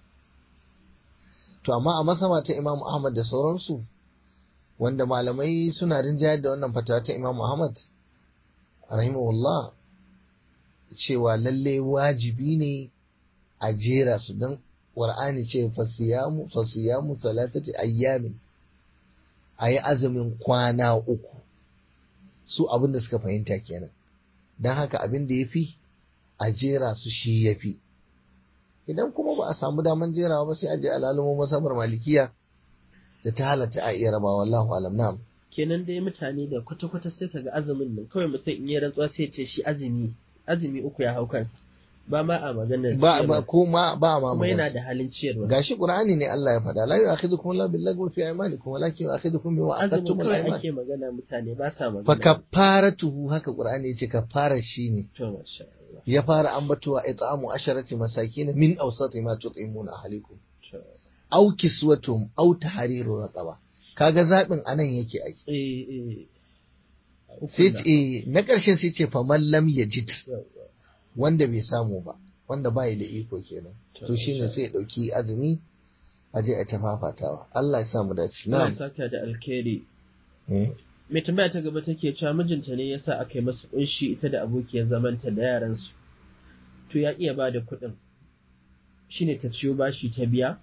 to amma a masama ta Imam Ahmad da sauransu wanda malamai suna rinjayar da wannan fatawa ta Imam Ahmad rahimahullah cewa lalle wajibi ne a jera su don Qur'ani ce fasiyamu fasiyamu salatati ayyamin ayi azumin kwana uku su abin da suka fahimta kenan don haka abin da yafi a jera su shi yafi idan kuma ba a samu daman jerawa ba sai a je alalumo masabar malikiya da ta halatta a iya rabawa wallahu alam na'am kenan dai mutane da kwata-kwata sai kaga azumin nan kawai mutum in yi rantsuwa sai ya ce shi azumi azumi uku ya hau kansa ba ma a maganar ba ba ciyarwa. ko ma ba ma kuma yana magana. da halin ciyarwa gashi qur'ani ne Allah ya faɗa la yu'akhidukum Allahu bil lagwi fi aymanikum walakin yu'akhidukum bima azumin aqadtum al kawai ayman ake magana mutane ba sa fa magana kafaratuhu haka qur'ani yace kafara shine to masha Allah ya fara ambatowa it'amu asharati masakin min awsati ma tut'imuna ahlikum to aw kiswatum aw tahriru raqaba kaga zabin anan yake ai eh eh sai ce eh, na ƙarshen sai ce faman lam yajid Yawwa. wanda bai samu ba wanda bai da iko kenan To, to shine insha sai ya dauki azumi a je a tafafatawa Allah ya sa mu dace Allah ya na'am saka da alkhairi Mm. mai tambaya ta gaba take cewa mijinta ne yasa aka yi masa kunshi ita da abokiyar zamanta da yaransu to ya iya ba da kuɗin shine ta ciyo bashi ta biya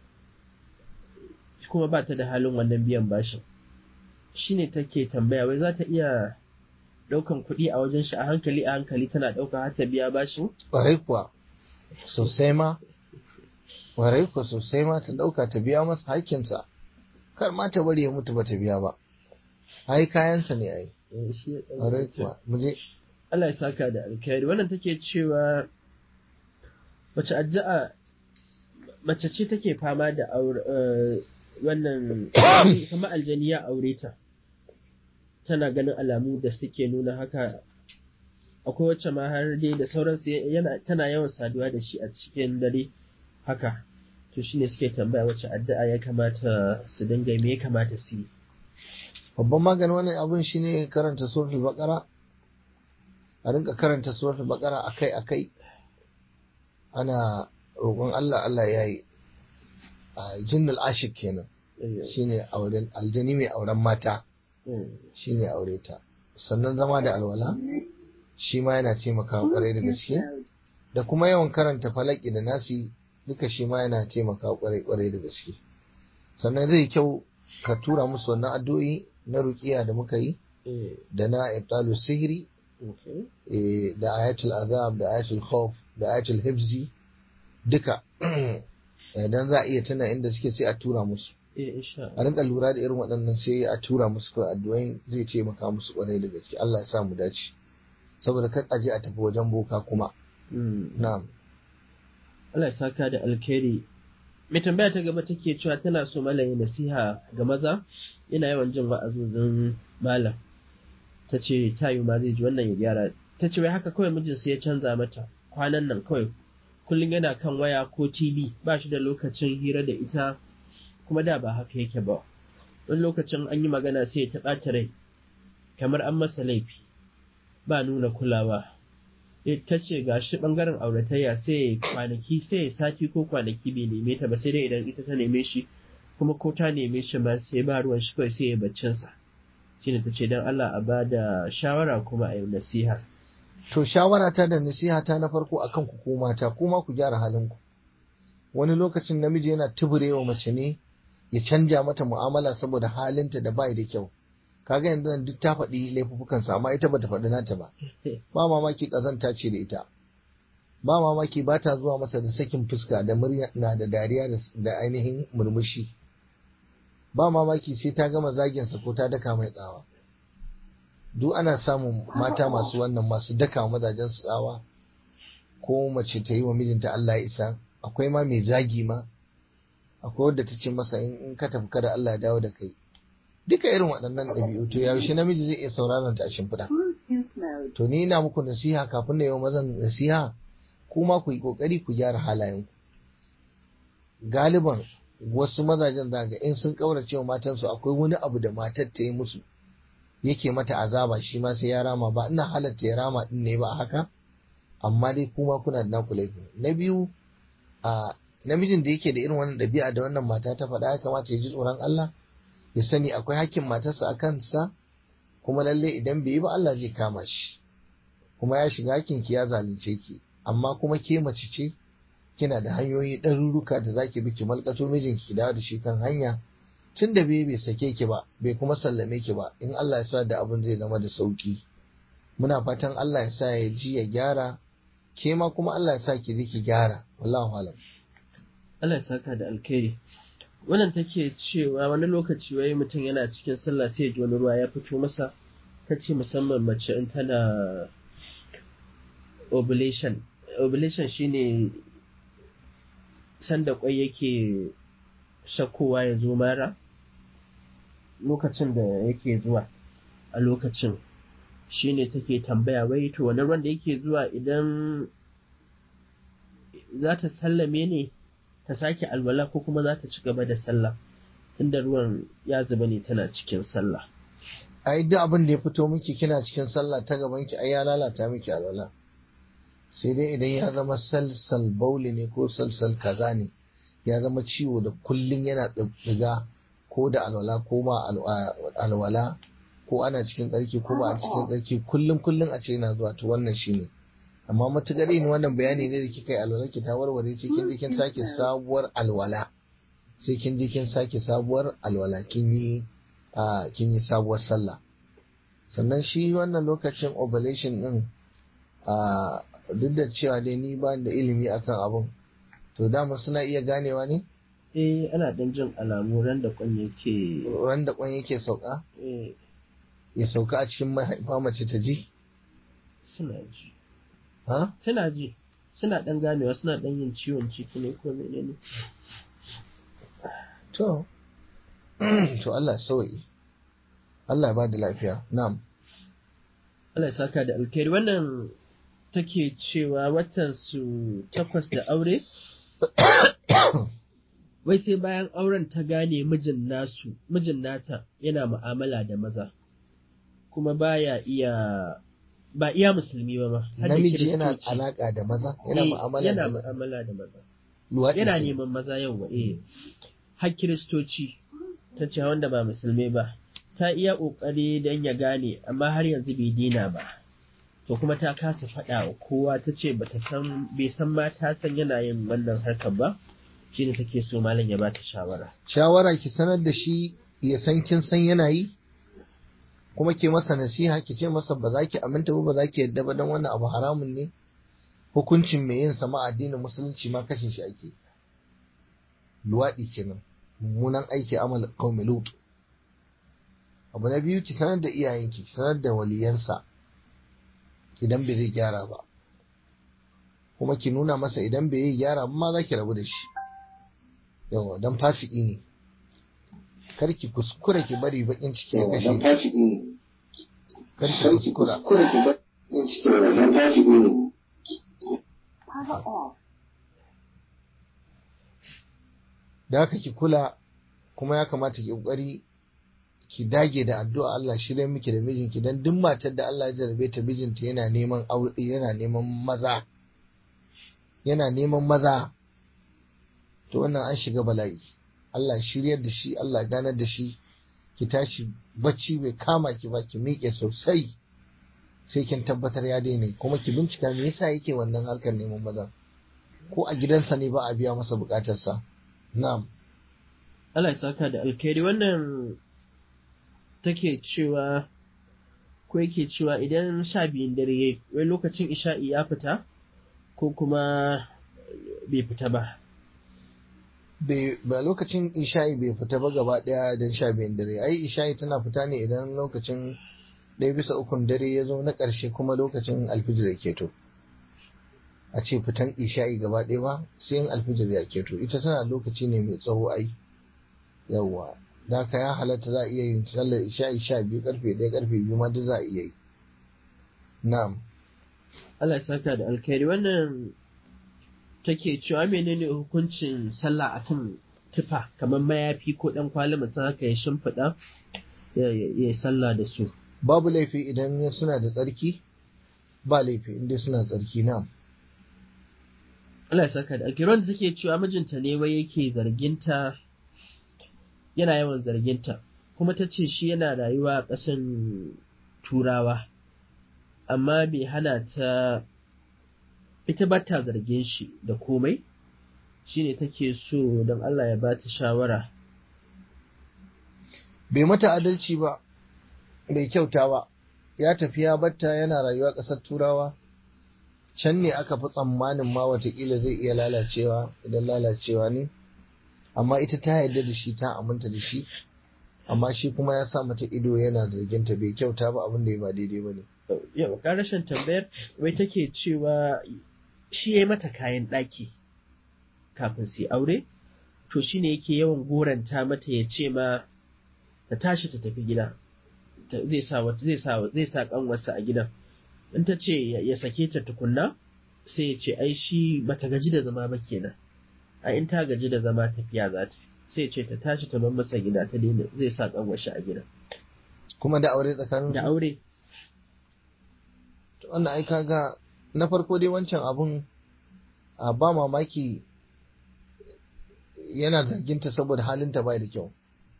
kuma ba ta da halin wannan biyan bashin shine take tambaya wai za ta iya ɗaukan kuɗi a wajen shi a hankali a hankali tana ɗauka har ta biya bashin Ƙwarai kuwa sosai ma ƙwarai kuwa sosai ma ta dauka ta biya masa hakkinsa kar ma ta bari ya mutu ba ta biya ba ai kayansa ne ai Eh, shi ya ɗauka ƙwarai ta. kuwa mu je Allah ya saka da alkhairi wannan take cewa mace addu'a mace ce take fama da aure eh, wannan kamar aljani ya aure ta tana ganin alamu da suke nuna haka akwai wacce ma har dai da sauransu yana tana yawan saduwa da shi a cikin dare haka to shine suke tambaya wacce addu'a ya kamata su dinga me ya kamata su yi babban maganin wannan abin shine karanta suratul baqara a rinka karanta suratul baqara akai akai ana roƙon Allah Allah ya yi a jinnul ashik kenan shine auren aljani mai auren mata Mm. shine aure ta sannan zama da alwala shi ma yana taimakawa kwarai da gaske da kuma yawan karanta falaki da nasi duka shi ma yana taimakawa kwarai kwarai da gaske sannan zai kyau ka tura musu wannan addu'o'i na ruqiya da muka yi Eh, da na ibtalu sihiri okay. eh, da ayatul azab da ayatul khawf da ayatul hibzi duka idan za a iya tuna inda suke sai a tura musu Eh, insha a rinka lura da irin waɗannan sai a tura musu kawai addu'ai zai taimaka musu kwarai da gaske Allah ya sa mu dace saboda kar a je a tafi wajen boka kuma Mm. na'am Allah ya saka da alkhairi. Mai tambaya ta gaba take cewa tana so malam ya nasiha ga maza, ina yawan jin wa'azozin malam. Ta ce ta yi ma zai ji wannan ya gyara. Ta ce wai haka kawai mijinsa ya canza mata kwanan nan kawai kullum yana kan waya ko tv ba shi da lokacin hira da ita kuma da ba haka yake ba wani lokacin an yi magana sai ya taɓa rai kamar an masa laifi ba nuna kulawa ta ce ga shi ɓangaren auratayya sai kwanaki sai sati ko kwanaki bai neme ta ba sai dai idan ita ta neme shi kuma ko ta neme shi ma sai ba ruwan shi kawai sai ya baccinsa shine ta ce don Allah a ba da shawara kuma a yi nasiha to shawara ta da nasiha ta na farko akan ku ko mata kuma ku gyara halin ku wani lokacin namiji yana tuburewa mace ne ya canja mata mu'amala saboda halinta da bai da kyau kaga yanzu nan duk ta faɗi laifuffukansa amma ita bata faɗi nata ba ba mamaki ƙazanta ce da ita ba mamaki ba ta zuwa masa da sakin fuska da murya na da dariya da ainihin murmushi ba mamaki sai ta gama zaginsa ko ta daka mai tsawa duk ana samun mata masu wannan masu daka mazajen tsawa ko mace ta yi wa mijinta Allah ya isa akwai ma mai zagi ma akwai wadda ta ce masa in ka tafi kada Allah ya dawo da kai duka irin waɗannan ɗabi'u to yaushe namiji zai iya sauraron ta a shimfiɗa to ni ina muku nasiha kafin na yau mazan nasiha kuma ku yi ƙoƙari ku gyara halayenku galiban wasu mazajen zaga in sun ƙaurace wa matansu akwai wani abu da matar ta yi musu yake mata azaba shi ma sai ya rama ba ina halatta ya rama din ne ba haka amma dai kuma kuna da naku laifi na biyu a namijin da yake da irin wannan ɗabi'a da wannan mata ta faɗa ya kamata ya ji tsoron Allah ya sani akwai hakkin matarsa a kansa kuma lalle idan bai yi ba Allah zai kama shi kuma ya shiga hakkin ki ya zalunce ki amma kuma ke mace ce kina da hanyoyi ɗaruruka da zaki bi ki malkato mijinki ki dawo da shi kan hanya tun da bai bai sake ki ba bai kuma sallame ki ba in Allah ya sa da abin zai zama da sauki muna fatan Allah ya sa ya ji ya gyara ke ma kuma Allah ya sa ki ji ki gyara wallahu alam Allah ya saka da alkhairi wannan take cewa wani lokaci wai mutum yana cikin sallah sai ya ji wani ruwa ya fito masa ta ce musamman mace in tana ovulation ovulation shine sanda kwai yake shakkowa ya zo mara lokacin da yake zuwa a lokacin shine take tambaya wai to wani ruwan da yake zuwa idan za ta sallame ne ta sake alwala ko kuma za ta ci gaba da sallah inda ruwan ya zuba ne tana cikin sallah ai duk abin da ya fito miki kina cikin sallah ta gaban ki ai ya lalata miki alwala sai dai idan ya zama salsal bauli ne ko salsal kaza ne ya zama ciwo da kullun yana ɗiga ko da alwala ko ba alwala ko ana cikin tsarki ko ba a cikin tsarki kullum kullum a ce yana zuwa to wannan shine amma matukar yin wannan bayani ne da kika yi alwala ki ta warware sai kin je kin sake sabuwar alwala sai kin je kin sake sabuwar alwala kin yi kin yi sabuwar sallah sannan shi wannan lokacin ovulation din duk da cewa dai ni ba da ilimi akan abun to dama suna iya ganewa ne eh ana dan jin alamu ran da kwan yake ran da kwan yake sauka eh ya sauka a cikin mahaifa mace ta ji suna ji ha suna ji suna dan ganewa suna dan yin ciwon ciki ne ko menene to to Allah sauyi Allah ya ba da lafiya na'am Allah ya saka da alkhairi wannan take cewa watan su takwas da aure wai sai bayan auren ta gane mijin nasu mijin nata yana mu'amala da maza kuma baya iya ba iya musulmi ba ma har da namiji yana kiristoci. alaka da maza yana Eh, mu'amala yana da mu'amala da maza luwaɗi yana kenan. neman maza yau eh har kiristoci ta ce wanda ba musulmai ba ta iya ƙoƙari don ya gane amma har yanzu bai dina ba to kuma ta kasa faɗa wa kowa ta ce bata san bai san ma ta san yana yin wannan harkar ba shine take so malam ya bata shawara shawara ki sanar da shi ya san kin san yana yi kuma ke masa nasiha ki ce masa ba za ki aminta ba ba za ki yadda ba don wannan abu haramun ne hukuncin mai yin sama addinin musulunci ma kashin shi ake luwaɗi kenan mummunan aiki amal qaumi lut abu na biyu ki sanar da iyayenki ki sanar da waliyansa idan bai zai gyara ba kuma ki nuna masa idan bai yi gyara ba ma za ki rabu da shi yawa dan fasiki ne kar ki kuskura ki bari bakin ciki ya kashe ki. kar ki kuskura Power off. da haka ki kula kuma ya kamata ki kokari ki dage da addu'a Allah shirye miki da mijinki dan duk matar da Allah ya jarabe ta mijinta yana neman aure yana neman maza yana neman maza to wannan an shiga bala'i Allah shiryar da shi Allah ganar da shi ki tashi bacci bai kama ki ba ki miƙe sosai sai kin tabbatar ya daina kuma ki bincika me yasa yake wannan harkar neman maza ko a gidansa ne ba a biya masa bukatarsa na'am Allah ya saka da alkhairi wannan take cewa ko yake cewa idan sha biyun dare yayi wai lokacin isha'i ya fita ko kuma bai fita ba ba lokacin isha'i bai fita ba gaba daya don sha biyun dare ai isha'i tana fita ne idan lokacin ɗaya bisa ukun dare ya zo na ƙarshe kuma lokacin alfijir ya keto a ce fitan isha'i gaba ɗaya ba sai yin alfijir ya keto ita tana lokaci ne mai tsawo ai yawwa da haka ya halatta za a iya yin sallar isha'i sha biyu karfe ɗaya karfe biyu ma duk za a iya yi na'am Allah ya saka da alkhairi wannan take cewa menene hukuncin sallah akan tufa kamar mayafi ko dan kwali mutum haka ya shimfiɗa ya yi sallah da su babu laifi idan suna da tsarki ba laifi inda suna tsarki na Allah ya saka da alkhairi wanda take cewa mijinta ne wai yake zarginta yana yawan zarginta kuma ta ce shi yana rayuwa a ƙasan turawa amma bai hana ta ita ba ta zargin shi da komai shine take so don Allah ya ba ta shawara bai mata adalci ba bai kyauta ba ya tafi ya batta yana rayuwa ƙasar turawa can ne aka fi tsammanin ma watakila zai iya lalacewa idan lalacewa ne amma ita ta yarda da shi ta aminta da shi amma shi kuma ya sa mata ido yana zarginta bai kyauta ba abin da ya ba daidai ba ne yau rashin tambayar wai take cewa shi ya yi mata kayan ɗaki kafin su aure to shi ne yake yawan goranta mata ya ce ma ta tashi ta tafi gida zai sa zai sa zai sa kanwarsa a gidan in ta ce ya sake ta tukunna sai ya ce ai shi bata gaji da zama ba kenan a in ta gaji da zama tafiya za ta sai ya ce ta tashi ta bar masa gida ta daina zai sa kanwarsa a gidan kuma da aure tsakanin da aure wannan ai kaga na farko dai wancan abun a ba mamaki yana zarginta saboda halinta bai da kyau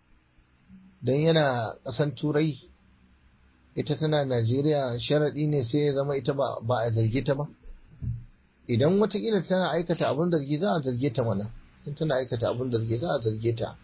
don yana ƙasan turai ita tana najeriya sharaɗi ne sai ya zama ita ba a zarge ta ba idan watakila tana aikata abin zargi za a zarge ta mana in tana aikata abin zargi za a zarge ta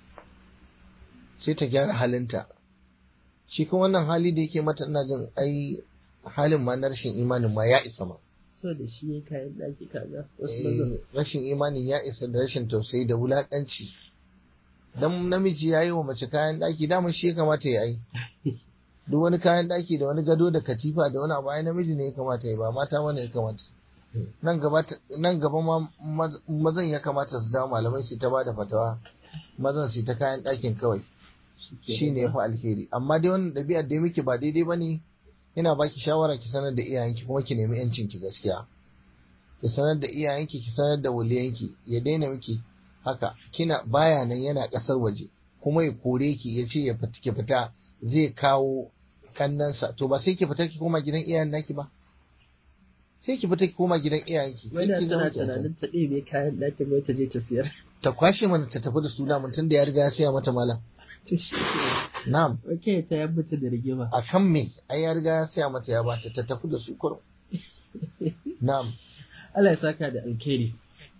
sai ta gyara halinta shi kuma wannan hali da yake mata ina jin ai halin ma na rashin imanin ma ya isa ma so da shi ya kayan ɗaki kaga wasu Eh, mazan rashin imanin ya isa da rashin tausayi da wulakanci dan namiji ya yi wa mace kayan ɗaki dama shi ya kamata ya yi duk wani kayan ɗaki da wani gado da katifa da wani abu ai namiji ne ya kamata ya ba mata mana ya kamata nan gaba nan gaba ma maz- mazan ya kamata su dawo malamai su ta ba da fatawa mazan su ta kayan ɗakin kawai shi ne ya fi alheri amma dai wannan ɗabi'ar da muke ba daidai ba ne ina baki shawara ki sanar da iyayenki kuma ki nemi yancin ki gaskiya ki sanar da iyayenki ki sanar da waliyanki ya daina miki haka kina baya nan yana ƙasar waje kuma ya kore ki ya ce ya fita ki fita zai kawo kannansa to ba sai ki fita ki koma gidan iyayen naki ba sai ki fita ki koma gidan iyayenki sai wani ki tana zama ki a can. tunanin ta ɗebe kayan ɗakin wai ta je ta siyar ta kwashe mana ta tafi da suna mutum da ya riga ya siya mata malam to shi ke na'am ok ta yabbata da rigima a kan me ai ya riga ya siya mata ya bata ta tafi da su kurum na'am Allah ya saka da alkhairi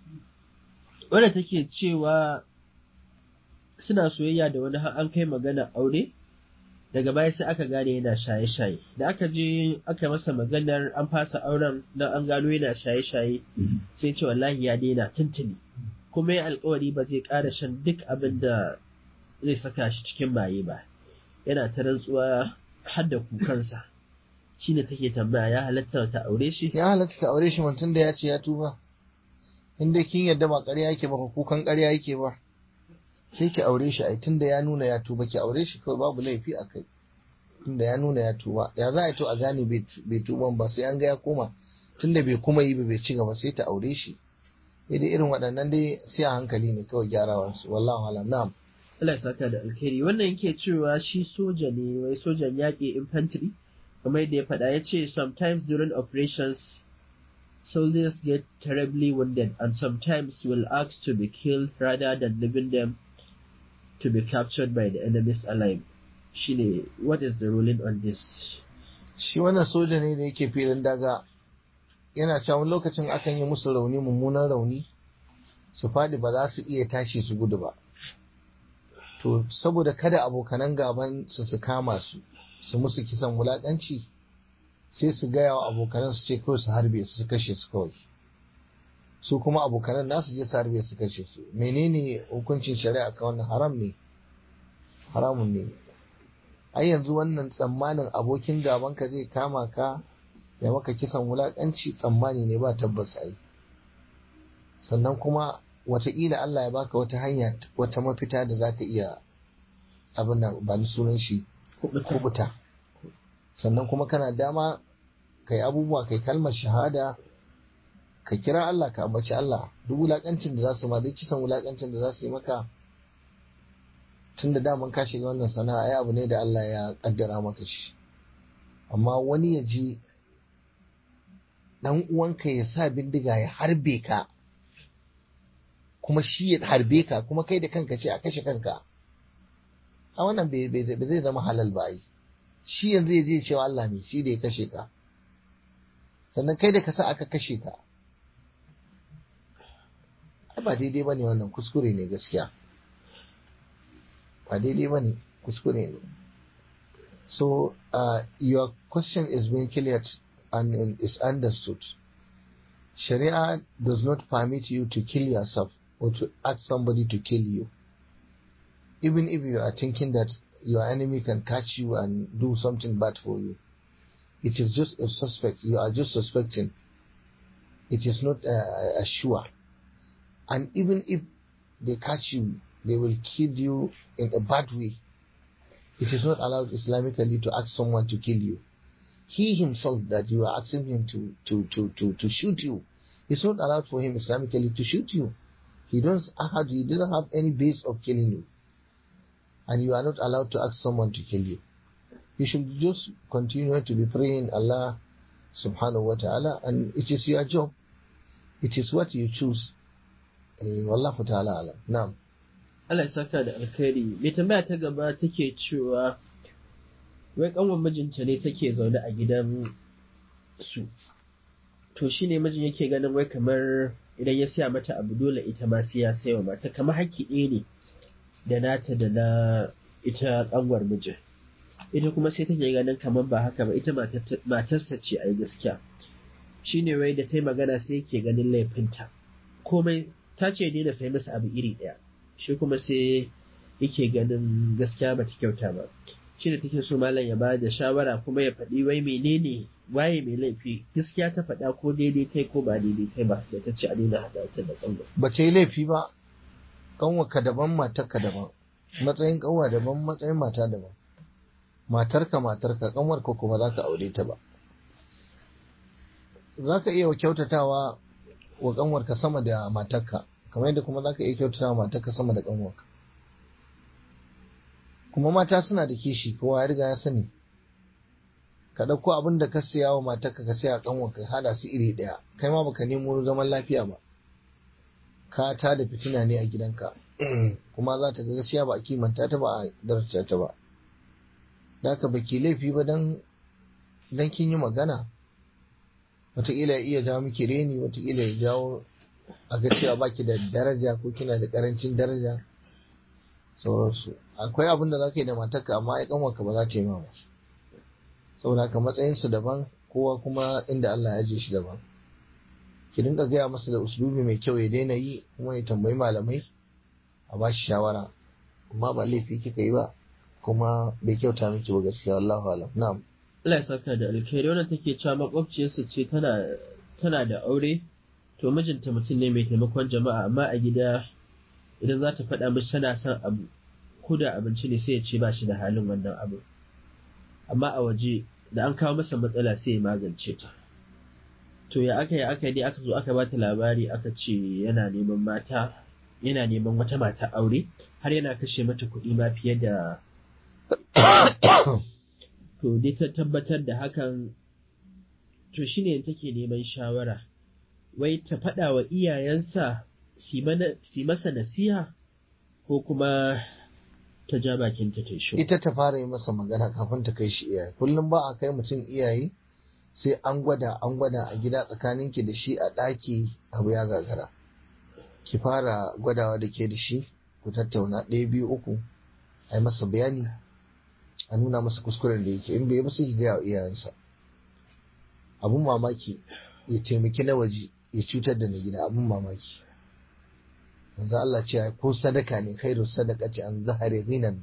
wadda take cewa suna soyayya da wani har an kai magana aure daga baya sai aka gane yana shaye-shaye da aka je aka masa maganar an fasa auren don an gano yana shaye-shaye sai ce wallahi ya daina tuntuni kuma ya alkawari ba zai ƙara shan duk abin da zai saka shi cikin maye ba yana ta rantsuwa har da kukansa shine take tambaya ya halatta ta aure shi ya halatta ka aure shi mutum da ya ce ya tuba in dai kin yadda ba ƙarya yake ba ko kukan ƙarya yake ba sai ki aure shi ai tunda ya nuna ya tuba ki aure shi kawai babu laifi a kai tunda ya nuna ya tuba ya za a yi to a gane bai bai tuban ba sai an ga ya koma tunda bai kuma yi ba bai ci gaba sai ta aure shi dai irin waɗannan dai sai a hankali ne kawai gyarawarsu wallahu alam na'am Allah ya saka da alkhairi wannan yake cewa shi soja ne wai sojan yaƙi infantry kamar yadda ya faɗa ya ce sometimes during operations soldiers get terribly wounded and sometimes will ask to be killed rather than leaving them to be captured by the enemies alive shine what is the ruling on this shi wannan soja ne da yake filin daga yana cewa lokacin akan yi musu rauni mummunan rauni su faɗi ba za su iya tashi su gudu ba to saboda kada abokanan gaban su su kama su su musu kisan wulaƙanci sai su gaya wa abokanan su ce kawai su harbe su su kashe su kawai su kuma abokanan nasu je su harbe su kashe su menene hukuncin shari'a ka wannan haram ne haramun ne ai yanzu wannan tsammanin abokin gaban ka zai kama ka ya maka kisan wulaƙanci tsammani ne ba tabbas ai sannan kuma wataƙila Allah ya baka wata hanya wata mafita da za ka iya abin da ba ni sunan shi kubuta sannan kuma kana dama kai abubuwa kai kalmar shahada ka kira Allah ka ambaci Allah duk wulaƙancin da za su ma duk kisan wulaƙancin da za su yi maka tun da daman ka shiga wannan sana'a ai abu ne da Allah ya kaddara maka shi amma wani ya ji dan uwanka ya sa bindiga ya harbe ka kuma shi ya harbe ka kuma kai da kanka ce a kashe kanka a wannan bai zai zama halal ba yi shi yanzu ya je cewa Allah ne shi da ya kashe ka sannan kai da ka sa aka kashe ka ai ba daidai ba ne wannan kuskure ne gaskiya ba daidai ba ne kuskure ne so uh, your question is being cleared and is understood sharia does not permit you to kill yourself or to ask somebody to kill you even if you are thinking that your enemy can catch you and do something bad for you it is just a suspect you are just suspecting it is not uh, a sure and even if they catch you they will kill you in a bad way it is not allowed islamically to ask someone to kill you he himself that you are asking him to to to to, to shoot you it's not allowed for him islamically to shoot you he don't have he didn't have any base of killing you and you are not allowed to ask someone to kill you you should just continue to be praying Allah subhanahu wa ta'ala and it is your job it is what you choose eh, wallahu ta'ala alam na'am Allah ya saka da alkhairi mai tambaya ta gaba take cewa wai kanwan mijinta ne take zaune a gidan su to shine mijin yake ganin wai kamar idan ya siya mata abu dole ita ma sai ya sayo mata kamar haƙƙi ɗaya ne da nata da na ita kanwar mijin ita kuma sai take ganin kamar ba haka ba ita matarsa ce a gaskiya shine wai da ta yi magana sai yake ganin laifinta komai ta ce daina sai masa abu iri ɗaya shi kuma sai yake ganin gaskiya ba ta kyauta ba shi da take so malam ya ba da shawara kuma ya faɗi wai menene waye mai laifi gaskiya ta faɗa ko daidai tai ko ba daidai tai ba da ta ce a daina haɗa ta da kanwa ba ta yi laifi ba kanwarka daban matarka daban matsayin kanwa daban matsayin mata daban matarka matarka kanwarka kuma za ka aure ta ba za ka iya kyautatawa wa kanwarka sama da matarka kamar yadda kuma za ka iya kyautatawa matarka sama da kanwarka kuma mata suna da kishi kowa ya riga ya sani ka ɗauko abin da ka siya wa matarka ka siya kanwarka hada su iri ɗaya kai ma baka nemo zaman lafiya ba ka ta da fitina ne a gidanka kuma za ta ga gaskiya ba a kimanta ta ba a daraja ta ba da ka baki laifi ba dan dan kin yi magana wataƙila ya iya jawo miki reni wataƙila ya jawo a ga cewa baki da daraja ko kina da ƙarancin daraja sauransu akwai abin da za ka yi da matarka amma ai kanwarka ba za ta yi ma ba saboda haka matsayinsu daban kowa kuma inda Allah ya je shi daban ki dinga gaya masa da uslubi mai kyau ya daina yi kuma ya tambayi malamai a ba shi shawara amma ba laifi kika yi ba kuma bai kyauta miki ba gaskiya Allahu alam na'am Allah ya saka da alkhairi wannan take cewa makwabciyarsa ce tana tana da aure to mijinta mutum ne mai taimakon jama'a amma a gida idan za ta faɗa mishi tana son abu ko da abinci ne sai ya ce ba shi da halin wannan abu amma a waje da an kawo masa matsala sai ya magance ta to ya aka yi aka yi dai aka zo aka bata labari aka ce yana neman mata yana neman wata mata aure har yana kashe mata kuɗi ma fiye da to dai ta tabbatar da hakan to shine take neman shawara wai ta faɗa wa iyayensa si masa nasiha ko kuma ta ja bakinta ta shi ita ta fara yi masa magana kafin ta kai shi iyaye kullum ba a kai mutum iyaye sai an gwada an gwada a gida tsakaninki da shi a ɗaki abu ya gagara ki fara gwadawa da ke da shi ku tattauna ɗaya biyu uku a yi masa bayani a nuna masa kuskuren da yake in bai ba sai ki gaya wa iyayensa abun mamaki ya taimaki na waje ya cutar da na gida abun mamaki yanzu Allah ce ko sadaka ne khairu sadaka ce an zahare ghinan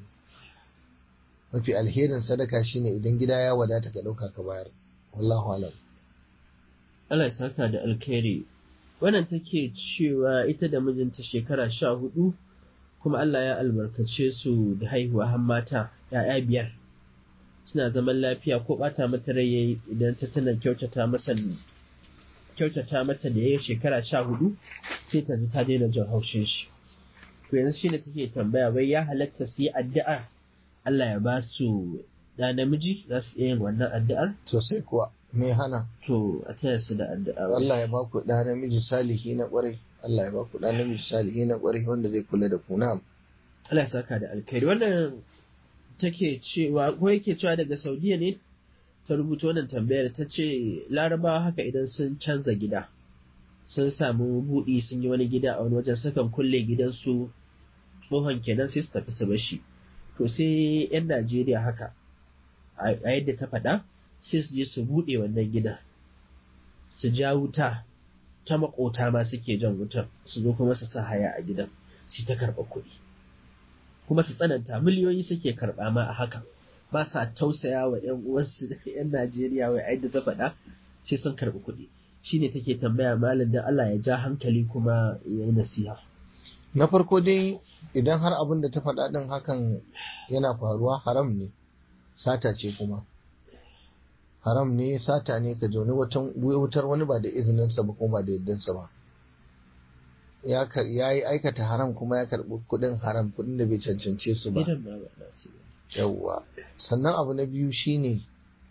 mafi alherin sadaka shine idan gida ya wadata ka ɗauka ka bayar wallahu alam Allah ya saka da alkhairi wannan take cewa ita da mijinta shekara sha hudu kuma Allah ya albarkace su da haihuwa har mata ya'ya biyar suna zaman lafiya ko bata mata rai idan ta tana kyautata masa kyautata mata da yayi shekara sha hudu sai ta ji ta daina jin haushin shi to yanzu shine take tambaya wai ya halatta su yi addu'a Allah ya ba su da namiji za su iya yin wannan addu'ar sosai kuwa me hana to a taya su da addu'a Allah ya ba ku da namiji salihi na kwarai Allah ya ba ku da namiji salihi na kwarai wanda zai kula da ku na'am Allah ya saka da alkhairi wannan take cewa ko yake cewa daga Saudiya ne ta rubuta wannan tambayar ta ce larabawa haka idan sun canza gida sun samu buɗi sun yi wani gida a wani wajen sukan kulle gidansu tsohon kenan sai su tafi su bashi to sai 'yan Najeriya haka a yadda ta faɗa sai su je su buɗe wannan gida su ja wuta ta makota ma suke jan wutar su zo kuma su sa haya a gidan su ta karɓa kuɗi kuma su tsananta miliyoyi suke karɓa ma a hakan ba sa tausaya wa 'yan uwansu da 'yan Najeriya wai ai da ta faɗa sai sun karɓi kuɗi shine take tambaya malam da Allah ya ja hankali kuma ya yi nasiha na farko dai idan har abin da ta faɗa ɗin hakan yana faruwa haram ne sata ce kuma haram ne sata ne ka jauni wutar wani ba da izininsa ba kuma ba da yaddansa ba ya yi aikata haram kuma ya karɓi kuɗin haram kuɗin da bai cancance su ba yawwa sannan abu na biyu shine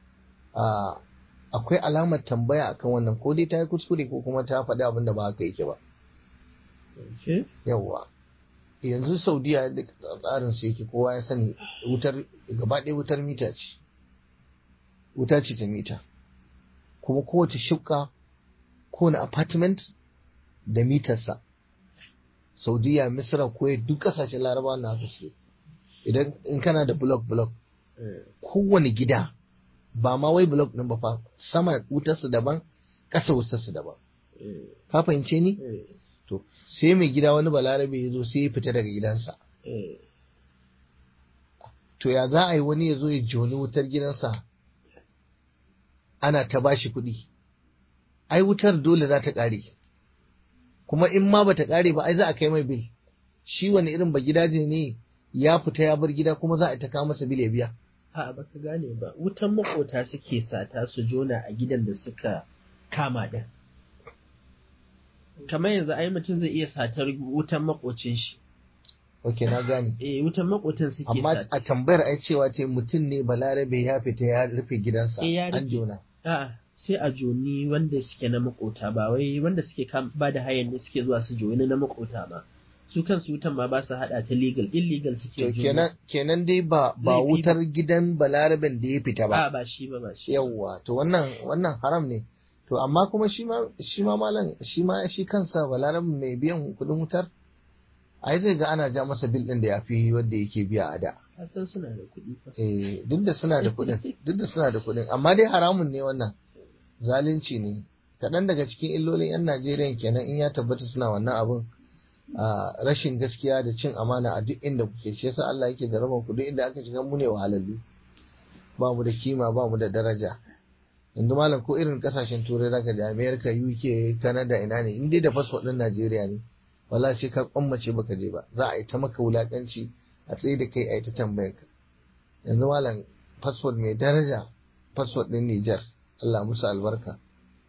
a akwai alamar tambaya akan wannan ko dai ta yi kuskure ko kuma ta faɗi abin da ba haka yake ba yawwa yanzu saudiya da tsarin su yake kowa ya sani wutar gaba ɗaya wutar mita ce wuta ce ta mita kuma kowace shifka kowane apartment da mitarsa saudiya misra kuwait duk ƙasashen larabawa na haka suke idan in kana da block block kowane gida ba ma wai block ɗin ba fa sama wutarsa daban ƙasa wutarsa daban ka fahimce ni to sai mai gida wani balarabe ya zo sai ya fita daga gidansa to ya za a yi wani ya zo ya joni wutar gidansa ana ta bashi kuɗi ai wutar dole za ta ƙare kuma in ma bata ƙare ba ai za a kai mai bil shi wani irin ba gidaje ne ya fita ya bar gida kuma za a ta kawo masa bil ya biya a baka gane ba wutan makota suke sata su jona a gidan da suka kama din kamar yanzu ai mutum zai iya satar wutan makocin shi ok na gane eh wutan makotan suke amma sata a tambayar ai cewa ce mutum ne balarabe ya fita ya rufe gidansa Eh, ya an rufe. jona A'a, sai a joni wanda suke na makota ba wai wanda suke kam- ba da hayan ne suke zuwa su joni na makota ba su kansu wutan ma ba su hada ta legal illegal to suke joni kenan kenan dai ba ba Laifi wutar gidan balaraben da ya fita a ba ba shi ba ba shi yawwa to wannan wannan haram ne to amma kuma shi ma shi ma malam shi ma shi kansa balaraben mai biyan kuɗin wutar ai zai ga ana ja masa bil din da ya fi wanda yake biya a da Ka san suna da kuɗi fa eh duk da suna da kuɗin duk da suna da kuɗin amma dai haramun ne wannan zalunci ne kaɗan daga cikin illolin 'yan Najeriya kenan in ya tabbata suna wannan abun a rashin gaskiya da cin amana a duk inda kuke shi yasa Allah yake da ku duk inda aka shiga mu ne wahalallu ba mu da kima ba mu da daraja yanzu malam ko irin kasashen turai zaka da America UK Canada ina ne in dai da fasfo ɗin Najeriya ne wala sai ka kwammace baka je ba za a yi ta maka wulakanci a tsaye da kai a yi ta tambayar ka yanzu malam fasfo mai daraja fasfo ɗin Nijar Allah musu albarka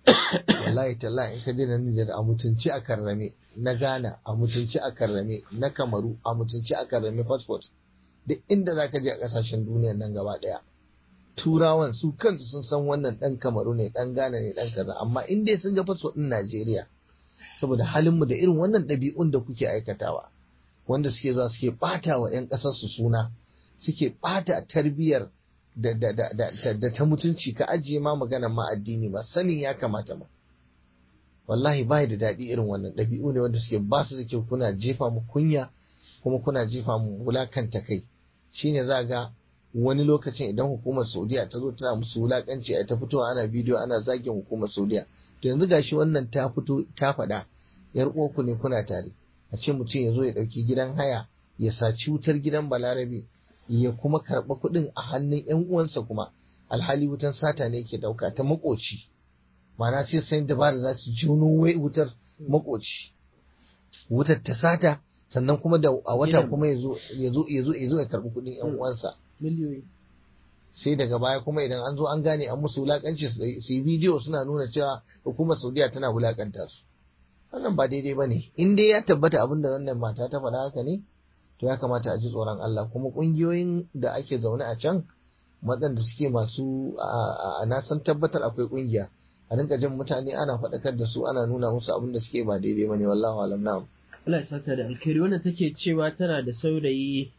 wallahi tallahi in ka je na Nijar a mutunci a karrame na Ghana a mutunci a karrame na Kamaru a mutunci a karrame passport duk inda za ka je a kasashen duniya nan gaba daya turawan su kansu sun san wannan dan Kamaru ne dan Ghana ne dan kaza amma in dai sun ga passport din Najeriya saboda halinmu da irin wannan ɗabi'un da kuke aikatawa wanda suke zuwa suke ɓata wa 'yan ƙasarsu suna suke ɓata tarbiyyar da, da, da, da, da ta mutunci ka ajiye ma maganar ma addini ba sanin ya kamata ma wallahi bai da daɗi irin wannan ɗabi'u ne wanda suke ba su da kyau kuna jefa mu kunya kuma kuna jefa mu wulakanta kai shine za ga wani lokacin idan hukumar saudiya ta zo tana musu wulakanci a ta fitowa ana bidiyo ana zagin hukumar saudiya to yanzu gashi wannan ta fito ta faɗa yar uwarku ne kuna tare a ce mutum ya zo ya ɗauki gidan haya ya saci wutar gidan balarabe ya kuma karɓa kuɗin a hannun yan uwansa kuma alhali wutan sata ne yake ɗauka ta makoci ma'ana sai sai dabara za su juno wutar makoci wutar ta sata sannan kuma da a wata kuma ya zo ya zo ya zo ya karɓi kuɗin yan uwansa miliyoyi sai daga baya kuma idan an zo an gane an musu wulakanci su yi bidiyo suna nuna cewa hukumar saudiya tana wulakanta su wannan ba daidai ba ne in dai ya tabbata abin da wannan mata ta faɗa haka ne to ya kamata a ji tsoron Allah kuma ƙungiyoyin da ake zaune a can waɗanda suke masu a na san tabbatar akwai ƙungiya a rinka jin mutane ana faɗakar da su ana nuna musu abin da suke ba daidai ba ne wallahu alam na'am Allah ya saka da alkhairi wannan take cewa tana da saurayi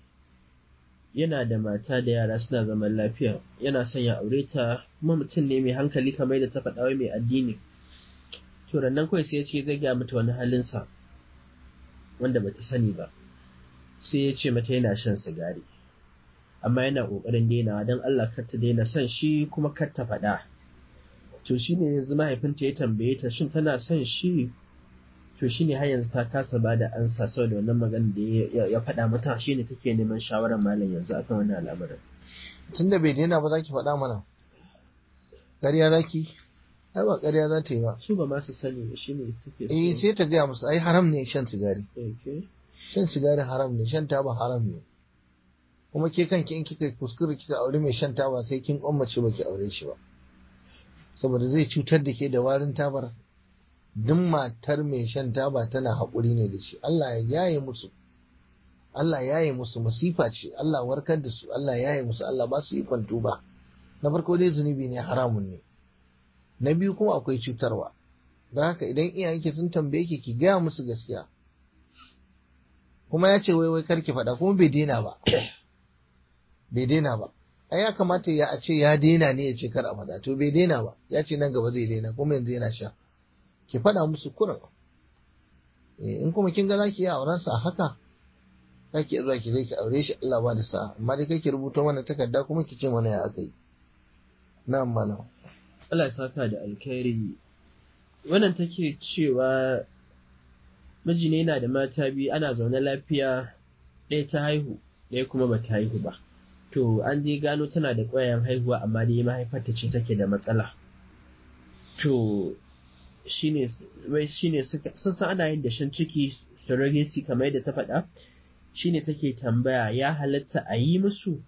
yana da mata da yara suna zaman lafiya yana son ya aure ta kuma mutum ne mai hankali kamar da ta faɗa wai mai addini to nan kawai sai ya ce zai gaya mata wani halinsa wanda bata sani ba sai ya ce mata yana shan sigari amma yana ƙoƙarin dainawa don Allah kar ta daina son shi kuma kar ta faɗa to shine yanzu mahaifinta ya tambaye ta shin tana son shi to shine har yanzu ta kasa ba da ansa saboda wannan magana da ya faɗa mata shine take neman shawarar malam yanzu akan wannan al'amarin tunda bai daina ba za ki faɗa mana ƙarya za ki ai ba ƙarya za ta yi ba su ba ma su sani ba shine take so eh sai ta gaya musu ai haram ne shan sigari okay shan sigari haram ne shan taba haram ne kuma ke kanki in kika kuskure kika aure mai shan taba sai kin kwammace baki aure shi ba saboda zai cutar da ke da warin tabar duk matar mai shan taba tana haƙuri ne da shi Allah ya yaye musu Allah ya yaye musu masifa ce Allah warkar da su Allah ya yaye musu Allah ba su ikon tuba na farko dai zunubi ne haramun ne na biyu kuma akwai cutarwa don haka idan iyayenki sun tambaye ki ki gaya musu gaskiya kuma ya ce wai wai karki faɗa kuma bai daina ba bai daina ba ai ya kamata ya a ce ya daina ne ya ce kar a faɗa to bai daina ba ya ce nan gaba zai daina kuma yanzu yana sha ki faɗa musu kurin in kuma kin ga za ki yi auren sa haka za ki zuwa ki zai ki aure shi Allah ba da sa amma dai kai ki rubuta mana takarda kuma ki ce mana ya aka yi na'am mana Allah ya saka da alkhairi wannan take cewa miji ne yana da mata biyu ana zaune lafiya ɗaya ta haihu ɗaya kuma ba ta haihu ba to an je gano tana da ƙwayayen haihuwa amma dai mahaifarta ce take da matsala to shine wai shine suka sun san ana yin dashen ciki surrogacy kamar yadda ta faɗa shine take tambaya ya halatta a yi musu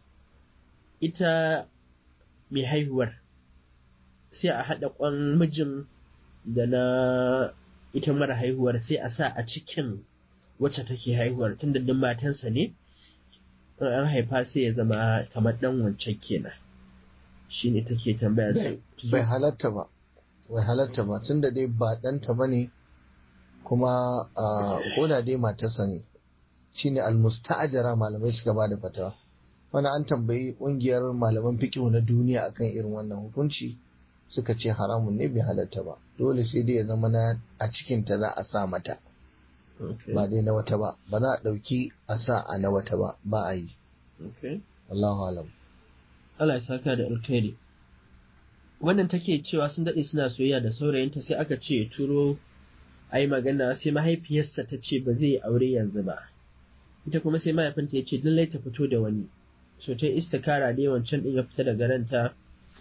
ita mai haihuwar sai a haɗa ƙwan mijin da na ita mara haihuwar sai a sa a cikin wacce take haihuwar tun da matansa ne in an haifa sai ya zama kamar ɗan wancan kenan shi ne take tambaya su bai halatta ba bai halatta ba tun da dai ba ɗanta ba ne kuma ko da dai matarsa ne shine almusta'ajara malamai suka ba da fatawa wani an tambayi ƙungiyar malaman fiƙihu na duniya akan irin wannan hukunci suka ce haramun ne bai halatta ba dole sai dai ya zama na a cikinta za a sa mata ba dai na wata ba ba za a ɗauki a sa a na wata ba ba a yi Allahu alam Allah ya saka da alkhairi wannan take cewa sun daɗe suna soyayya da saurayinta sai aka ce turo a yi magana sai mahaifiyarsa ta ce ba zai aure yanzu ba ita kuma sai mahaifinta ya ce lallai ta fito da wani so ta istikara dai wancan ɗin ya fita daga ranta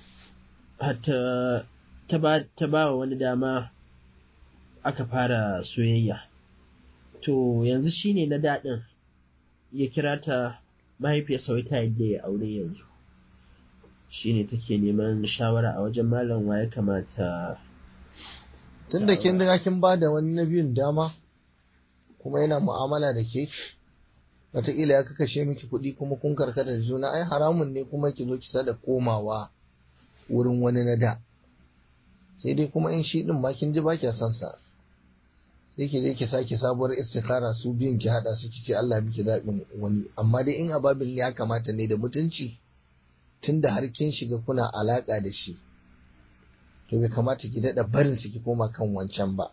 hatta ta ba wa wani dama aka fara soyayya to yanzu shine na daɗin ya kira ta mahaifiyar sauta yadda ya aure yanzu shine take neman shawara a wajen malam wa ya kamata tun da kin riga kin ba da wani na biyun dama kuma yana mu'amala da ke wataƙila ya kakashe miki kuɗi kuma kun karkata da juna ai haramun ne kuma ki zo ki sada komawa wurin wani na da sai dai kuma in shi din ma kin ji ba kya son sa sai ki je ki sake sabuwar istikara su biyun ki hada su ki ce Allah miki zaɓin wani amma dai in ababil ya kamata ne da mutunci tunda har kin shiga kuna alaka da shi to bai kamata ki daɗa barin su ki koma kan wancan ba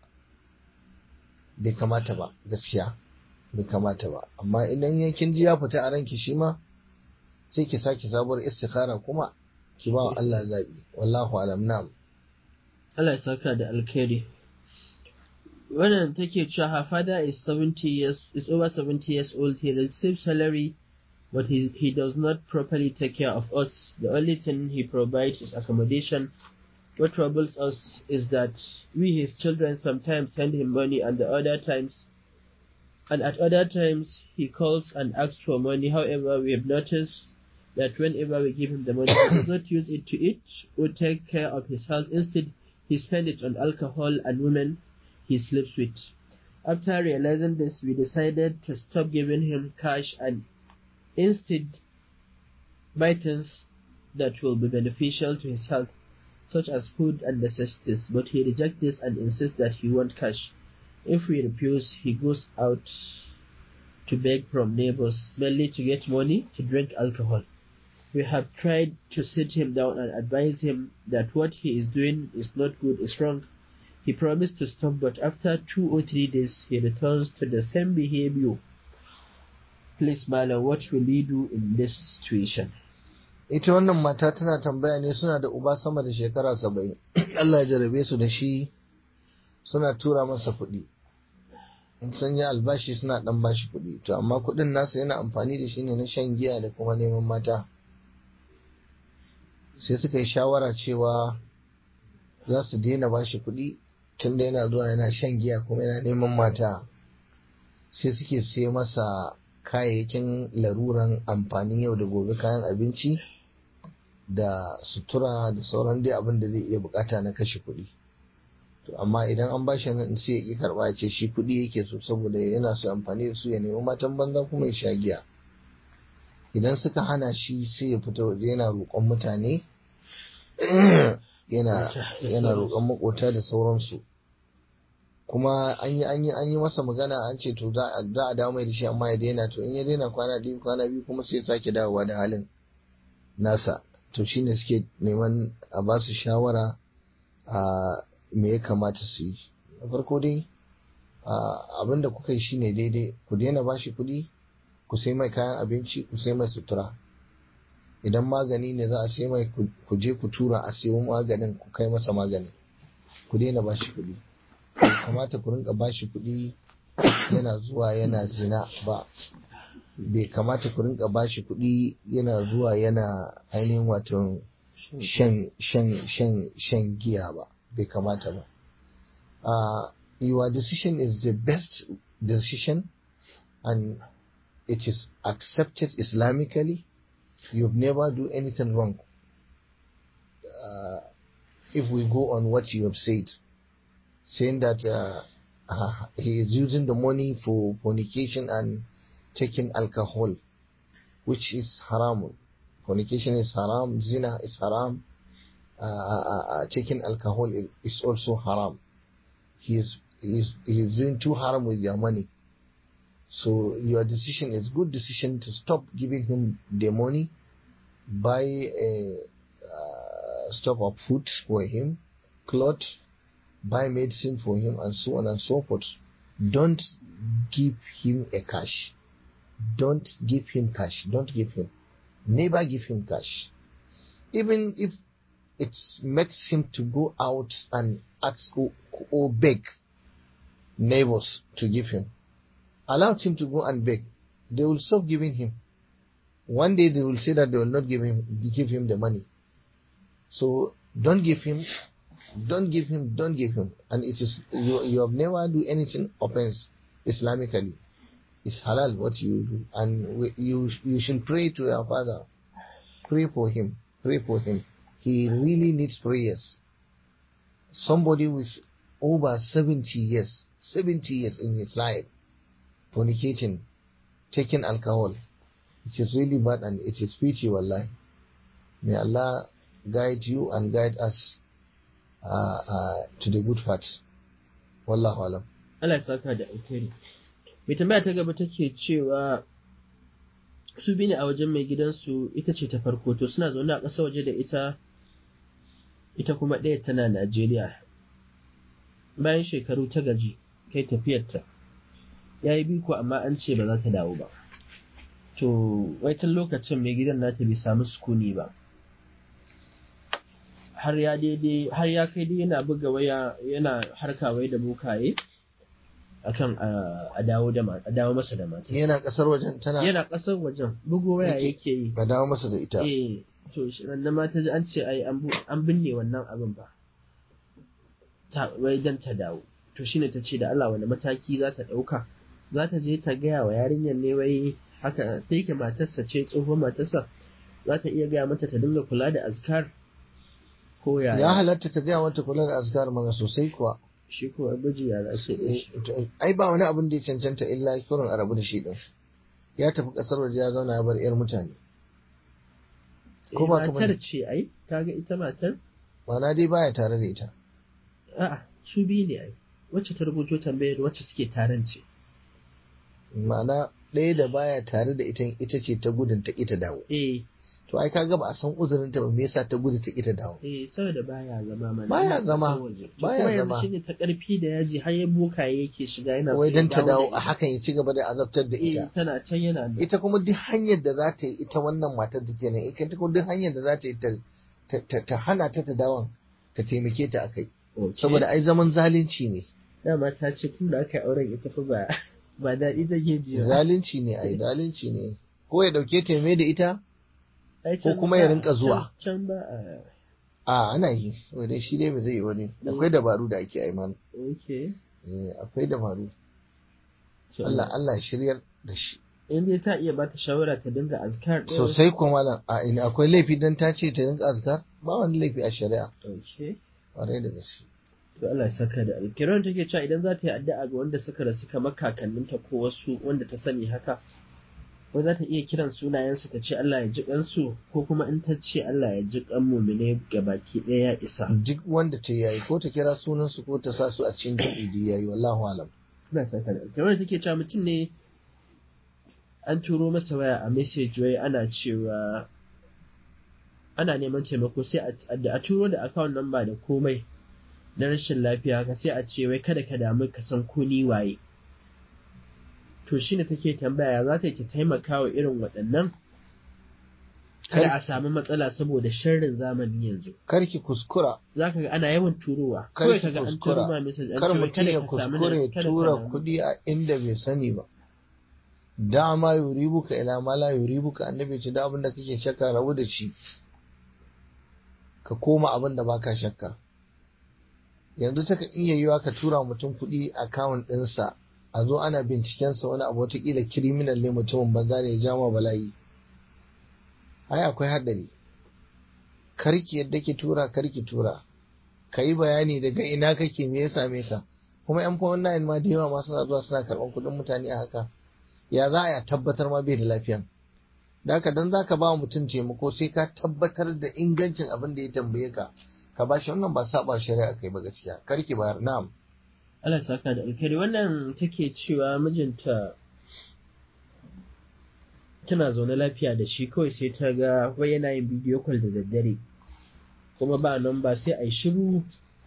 bai kamata ba gaskiya bai kamata ba amma idan yankin ji ya fita a ranki shi ma sai ki sake sabuwar istikhara kuma ki ba wa Allah zabi wallahu alam na'am Allah ya saka da alkhairi wannan take cewa her father is 70 years is over 70 years old he receives salary but he, he does not properly take care of us the only thing he provides is accommodation what troubles us is that we his children sometimes send him money and the other times and at other times he calls and asks for money however we have noticed that whenever we give him the money he does not use it to eat or take care of his health instead he spends it on alcohol and women he sleeps with. After realizing this, we decided to stop giving him cash and instead buy things that will be beneficial to his health, such as food and necessities. But he rejects this and insists that he wants cash. If we refuse, he goes out to beg from neighbors, mainly to get money to drink alcohol. We have tried to sit him down and advise him that what he is doing is not good, is wrong. He promised to stop, but after two or three days, he returns to the same behavior. Please, Malam, what will we do in this situation? ita wannan mata tana tambaya ne suna da uba sama da shekara saba'in Allah ya jarabe su da shi suna tura masa kuɗi in sun yi albashi suna ɗan bashi kuɗi to amma kuɗin nasa yana amfani da shi ne na shan giya da kuma neman mata sai suka yi shawara cewa za su daina bashi kuɗi tunda yana zuwa yana shan giya kuma yana neman mata sai suke sai masa kayayyakin laruran amfani yau da gobe kayan abinci da sutura da sauran dai abin da zai iya bukata na kashe kuɗi to amma idan an bashi nan sai ya ƙi karɓa ya ce shi kuɗi yake so saboda yana so amfani da su ya nemi matan banza kuma ya sha giya idan suka hana shi sai ya fita waje yana roƙon mutane yana yana roƙon makota da sauransu kuma an yi an yi an yi masa magana an ce to za a dawo mai da shi amma ya daina to in ya daina kwana biyu kwana biyu kuma sai sake dawowa da halin nasa to shine suke neman a ba su shawara a me ya kamata su yi na farko dai abin da kuka yi shine daidai ku daina ba shi kuɗi ku sai mai kayan abinci ku sai mai sutura idan magani ne za a sai mai ku je ku tura a sayo maganin ku kai masa maganin ku daina ba shi kuɗi kamata ku rinka ba shi kuɗi yana zuwa yana zina ba bai kamata ku rinka ba shi kuɗi yana zuwa yana ainihin wato shan shan shan shan giya ba bai kamata ba uh, your decision is the best decision and it is accepted islamically you've never do anything wrong uh, if we go on what you have said saying that uh, uh, he is using the money for fornication and taking alcohol which is haram fornication is haram zina is haram uh, taking alcohol is also haram he is he is, he is doing too haram with your money so your decision is good decision to stop giving him the money buy a uh, stock of food for him clothes buy medicine for him and so on and so forth don't give him a cash don't give him cash don't give him never give him cash even if it makes him to go out and ask or, or beg neighbors to give him allow him to go and beg. They will stop giving him. One day they will say that they will not give him give him the money. So don't give him, don't give him, don't give him. And it is you, you have never do anything offense Islamically. It's halal what you do, and we, you you should pray to your father. Pray for him. Pray for him. He really needs prayers. Somebody with over 70 years 70 years in his life fornicating taking alcohol it is really bad and it is pity wallahi may Allah guide you and guide us uh, uh, to the good path wallahu alam Allah ya saka da alkhairi mai tambaya ta gaba take cewa su bi ne a wajen mai gidansu ita ce ta farko to suna zaune a ƙasa waje da ita ita kuma ɗaya tana Najeriya bayan shekaru ta gaji kai tafiyarta ya yi biko amma an ce ba za ta dawo ba to wai tun lokacin mai gidan nata bai samu sukuni ba har ya daidai har ya kai dai yana buga waya yana harka wai da bokaye akan a dawo da a dawo masa da mata yana kasar wajen tana yana kasar wajen bugo waya yake yi ba dawo masa da ita eh to shi nan mata ji an ce ai an binne wannan abin ba ta wai dan ta dawo to shine ta ce da Allah wani mataki za ta dauka za ta je ta gaya wa yarinyar ne wai haka ta yake matarsa ce tsohon matarsa za ta iya gaya mata ta dinga kula da azkar ko yaya ya halatta ta gaya mata kula da azkar mana sosai kuwa shi ko abuji ya za su ai ba wani abin da ya cancanta illa kurin a rabu da shi din ya tafi kasar waje ya zauna ya bar yar mutane ko ba matar ce ai kaga ita matar Mana dai baya tare da ita a'a su biyu ne ai wacce ta rubuto tambayar wacce suke taron ce ma'ana ɗaya da baya tare da ita ita ce ta gudun ta ita dawo eh to ai kaga ba a san uzurin ta ba me yasa ta gudu ta ita dawo eh saboda baya zama mana Baya zama, baya kuma yanzu zama. shine ta karfi da yaji har ya bokaye yake shiga yana so wai ya dan ta dawo da a ita. hakan ya ci gaba da azabtar da eh ita tana can yana da ita kuma duk hanyar da za ta yi ita wannan matar da kenan ita kuma duk hanyar da za ta yi ta- ta- ta ta hana ta ta dawon ta taimake ta akai Okay. saboda ai zaman zalunci ne dama ta ce tun da aka yi auren ita fa ba ba daɗi take ji ba zalunci ne ai zalunci ne ko ya dauke ta ya mai da ita Ai, ko can kuma ba- ya rinka zuwa. can can ba a a ana yi wai dai shi dai ba zai yi wani akwai dabaru da ake aiman okay akwai dabaru To, Allah Allah ya shiryar da shi in dai ta iya bata shawara ta dinga azkar ɗin sosai kuma malam a ina akwai laifi dan ta ce ta rinka azkar ba wani laifi a shari'a okay ƙwarai da gaske to Allah ya saka da alkiran take cewa idan za ta yi addu'a ga wanda suka rasu kamar kakanninta ko wasu wanda ta sani haka ko za ta iya kiran sunayensu ta ce Allah ya ji kansu ko kuma in ta ce Allah ya ji kan mumine baki ɗaya ya isa duk wanda ta yayi ko ta kira sunan su ko ta sa su a cikin jami'i yayi wallahu alam Allah ya saka da alkiran take cewa mutum ne an turo masa waya a message wai ana cewa ana neman taimako sai a- a a turo da account number da komai na rashin lafiya ka sai a ce wai kada ka damu ka san ko ni waye to shine take tambaya za ta yi ta taimaka wa irin waɗannan kada a samu matsala saboda sharrin zamani yanzu karki kuskura za ka ga ana yawan turowa Kar kawai ki ka ga an kuskura. turo ma message an kar ce wai mutum kada ya ka samu kuskure ya kada ka tura damu. kuɗi a inda bai sani ba dama yuribuka ila ma la yuribuka annabi ce da abin da kake shakka rabu da shi ka koma abin da baka shakka yanzu ta iya yiwa ka tura mutum kuɗi akawun ɗinsa a zo ana bincikensa wani abu watakila kiriminal ne mutumin banza ne ya jama bala'i ai akwai haɗari karki yadda ki tura karki tura ka yi bayani daga ina kake me ya same ka kuma yan fawon nayin ma da yawa ma suna zuwa suna karɓar kuɗin mutane a haka ya za a ya tabbatar ma bai da lafiyan da haka dan za ka ba mutum taimako sai ka tabbatar da ingancin abin da ya tambaye ka ka ba shi wannan ba saba shari'a kai ba gaskiya karki bayar na'am Allah ya saka da alkhairi wannan take cewa mijinta tana zaune lafiya da shi kawai sai ta ga wai yana yin bidiyo call da daddare kuma ba nan ba sai a yi shiru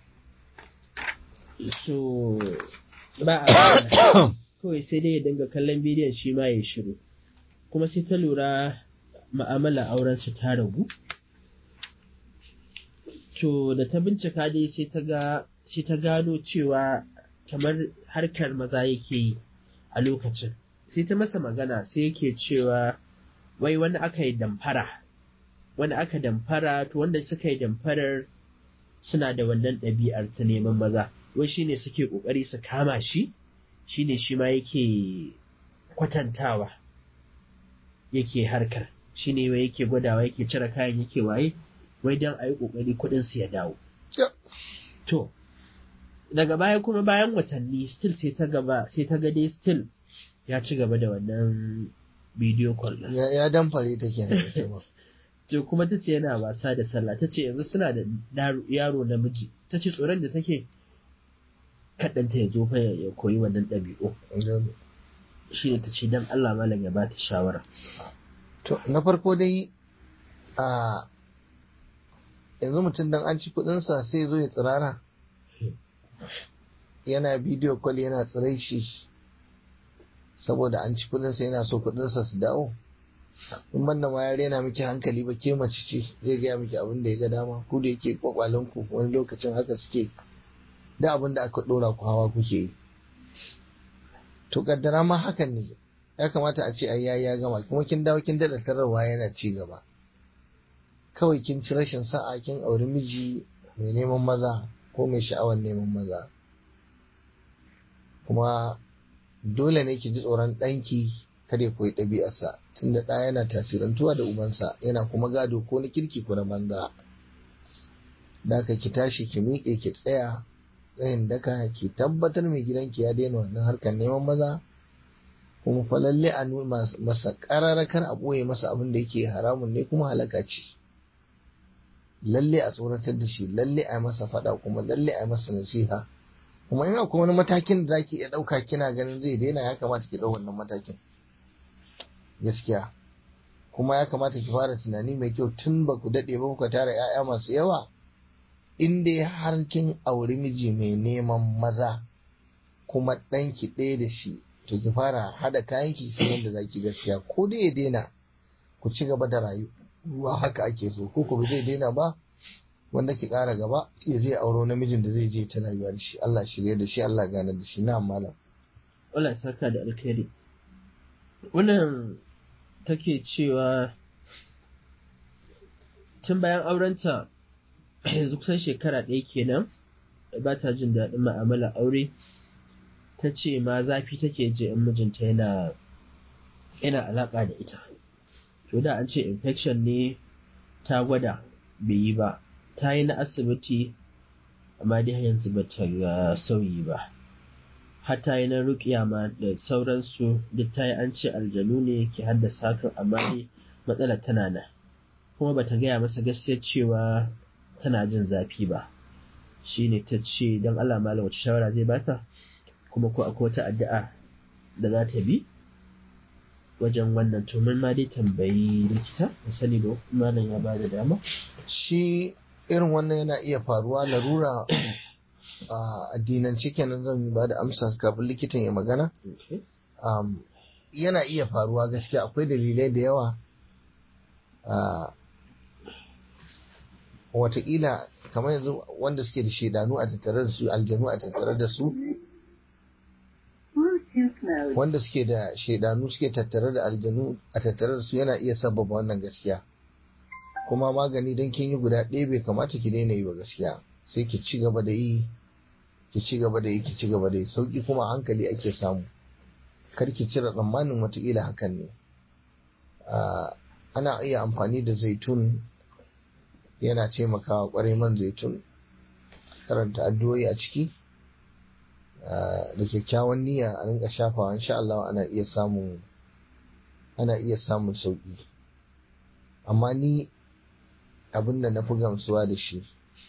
so ba a magana. kawai sai dai ya dinga kallon bidiyon shi ma ya yi shiru kuma sai ta lura ma'amala auren su ta ragu to da ta bincika dai sai ta ga sai ta gano cewa kamar harkar maza yake yi a lokacin sai ta masa magana sai yake cewa wai wani aka yi damfara wani aka damfara to wanda suka yi damfarar suna da wannan ɗabi'ar ta neman maza wai shine suke ƙoƙari su kama shi shine shi ma yake kwatantawa yake harkar shine wai yake gwadawa yake cire kayan yake waye wai don a yi ƙoƙari kuɗin su ya dawo Yep. to daga baya kuma bayan watanni still sai ta gaba sai ta ga dai still ya ci gaba da wannan bidiyo call ɗin. ya ya damfare ta kenan ita ma. to kuma ta ce yana wasa da sallah ta ce yanzu suna da daro- yaro namiji ta ce tsoron da take kaɗanta ya zo fa ya ya koyi wannan ɗabi'u Idan- shi ne ta ce don Allah malam ya ba ta shawara To, na farko dai a yanzu mutum dan an ci kudinsa sai zo ya tsirara. Yana bidiyo kwal yana tsirai shi saboda an ci kudinsa yana so kudinsa su dawo. In banda ma ya rena miki hankali ba ke mace ce zai gaya miki abin da ya ga dama ku da yake kwakwalinku wani lokacin haka suke da abin da aka dora ku hawa kuke yi. To kaddara ma hakan ne ya kamata a ce ai yayi ya gama kuma kin dawo kin dada tararwa yana ci gaba kawai kin ci rashin sa'a kin auri miji mai neman maza ko mai sha'awar neman maza kuma dole ne ki ji tsoron ɗanki kada ya koyi ɗabi'arsa tunda ɗa yana tasirantuwa da ubansa yana kuma gado ko na kirki ko na banza da haka ki tashi ki miƙe ki tsaya tsayin daka ki tabbatar mai gidanki ya daina wannan harkar neman maza kuma fa lalle a nuna masa kar a ɓoye masa abin da yake haramun ne kuma halaka ce lalle a tsoratar da shi lalle a yi masa faɗa kuma lalle a yi masa nasiha kuma in akwai wani matakin da zaki iya ɗauka kina ganin zai daina ya kamata ki ɗau wannan matakin gaskiya kuma ya kamata ki fara tunani mai kyau tun ba ku daɗe ba kuka tara 'ya'ya masu yawa in dai har kin auri miji mai neman maza kuma ɗanki ɗaya da shi to ki fara hada kayan ki sai yadda zaki gaskiya ko dai ya daina ku ci gaba da rayuwa haka ake so ko ku zai daina ba wanda ki ƙara gaba ya zai auro namijin da zai je ta rayuwa da shi Allah shirye da shi Allah gane da shi na malam Allah ya saka da alkhairi wannan take cewa tun bayan aurenta yanzu kusan shekara ɗaya kenan ba ta jin daɗin ma'amala aure ta ce ma zafi take je in mijinta yana yana alaƙa da ita to da an ce infection ne ta gwada bai yi ba ta yi na asibiti amma dai har yanzu ba ta ga sauyi ba har ta yi na ruƙiya ma da sauransu duk ta yi an ce aljanu ne ke haddasa hakan amma dai matsalar tana nan kuma bata gaya masa gaskiyar cewa tana jin zafi ba shine ta ce don Allah malam wace shawara zai bata kuma ko akwai wata addu'a da za ta bi wajen wannan to mun ma dai tambayi likita mu sani ba malam ya bada dama shi irin wannan yana iya faruwa larura a addinance kenan zan ba da amsa kafin likitan ya magana okay. um, yana iya faruwa gaskiya akwai dalilai da yawa uh, wataƙila kamar yanzu wanda suke da shaidanu a tattare da su aljanu a tattare da su wanda suke da shaidanu suke tattare da aljanu a tattare da su yana iya sababa wannan gaskiya kuma magani don kin yi guda ɗaya bai kamata ki daina yi ba gaskiya sai ki ci gaba da yi ki ci gaba da yi ki ci gaba da yi sauki kuma a hankali ake samu kar ki cire tsammanin wataƙila hakan ne ana iya amfani da zaitun yana taimakawa ƙwarai man zaitun karanta addu'o'i a ciki da kyakkyawan niyya a rinka shafawa insha Allah ana iya samun ana iya samun sauki amma ni abin da na fi gamsuwa da shi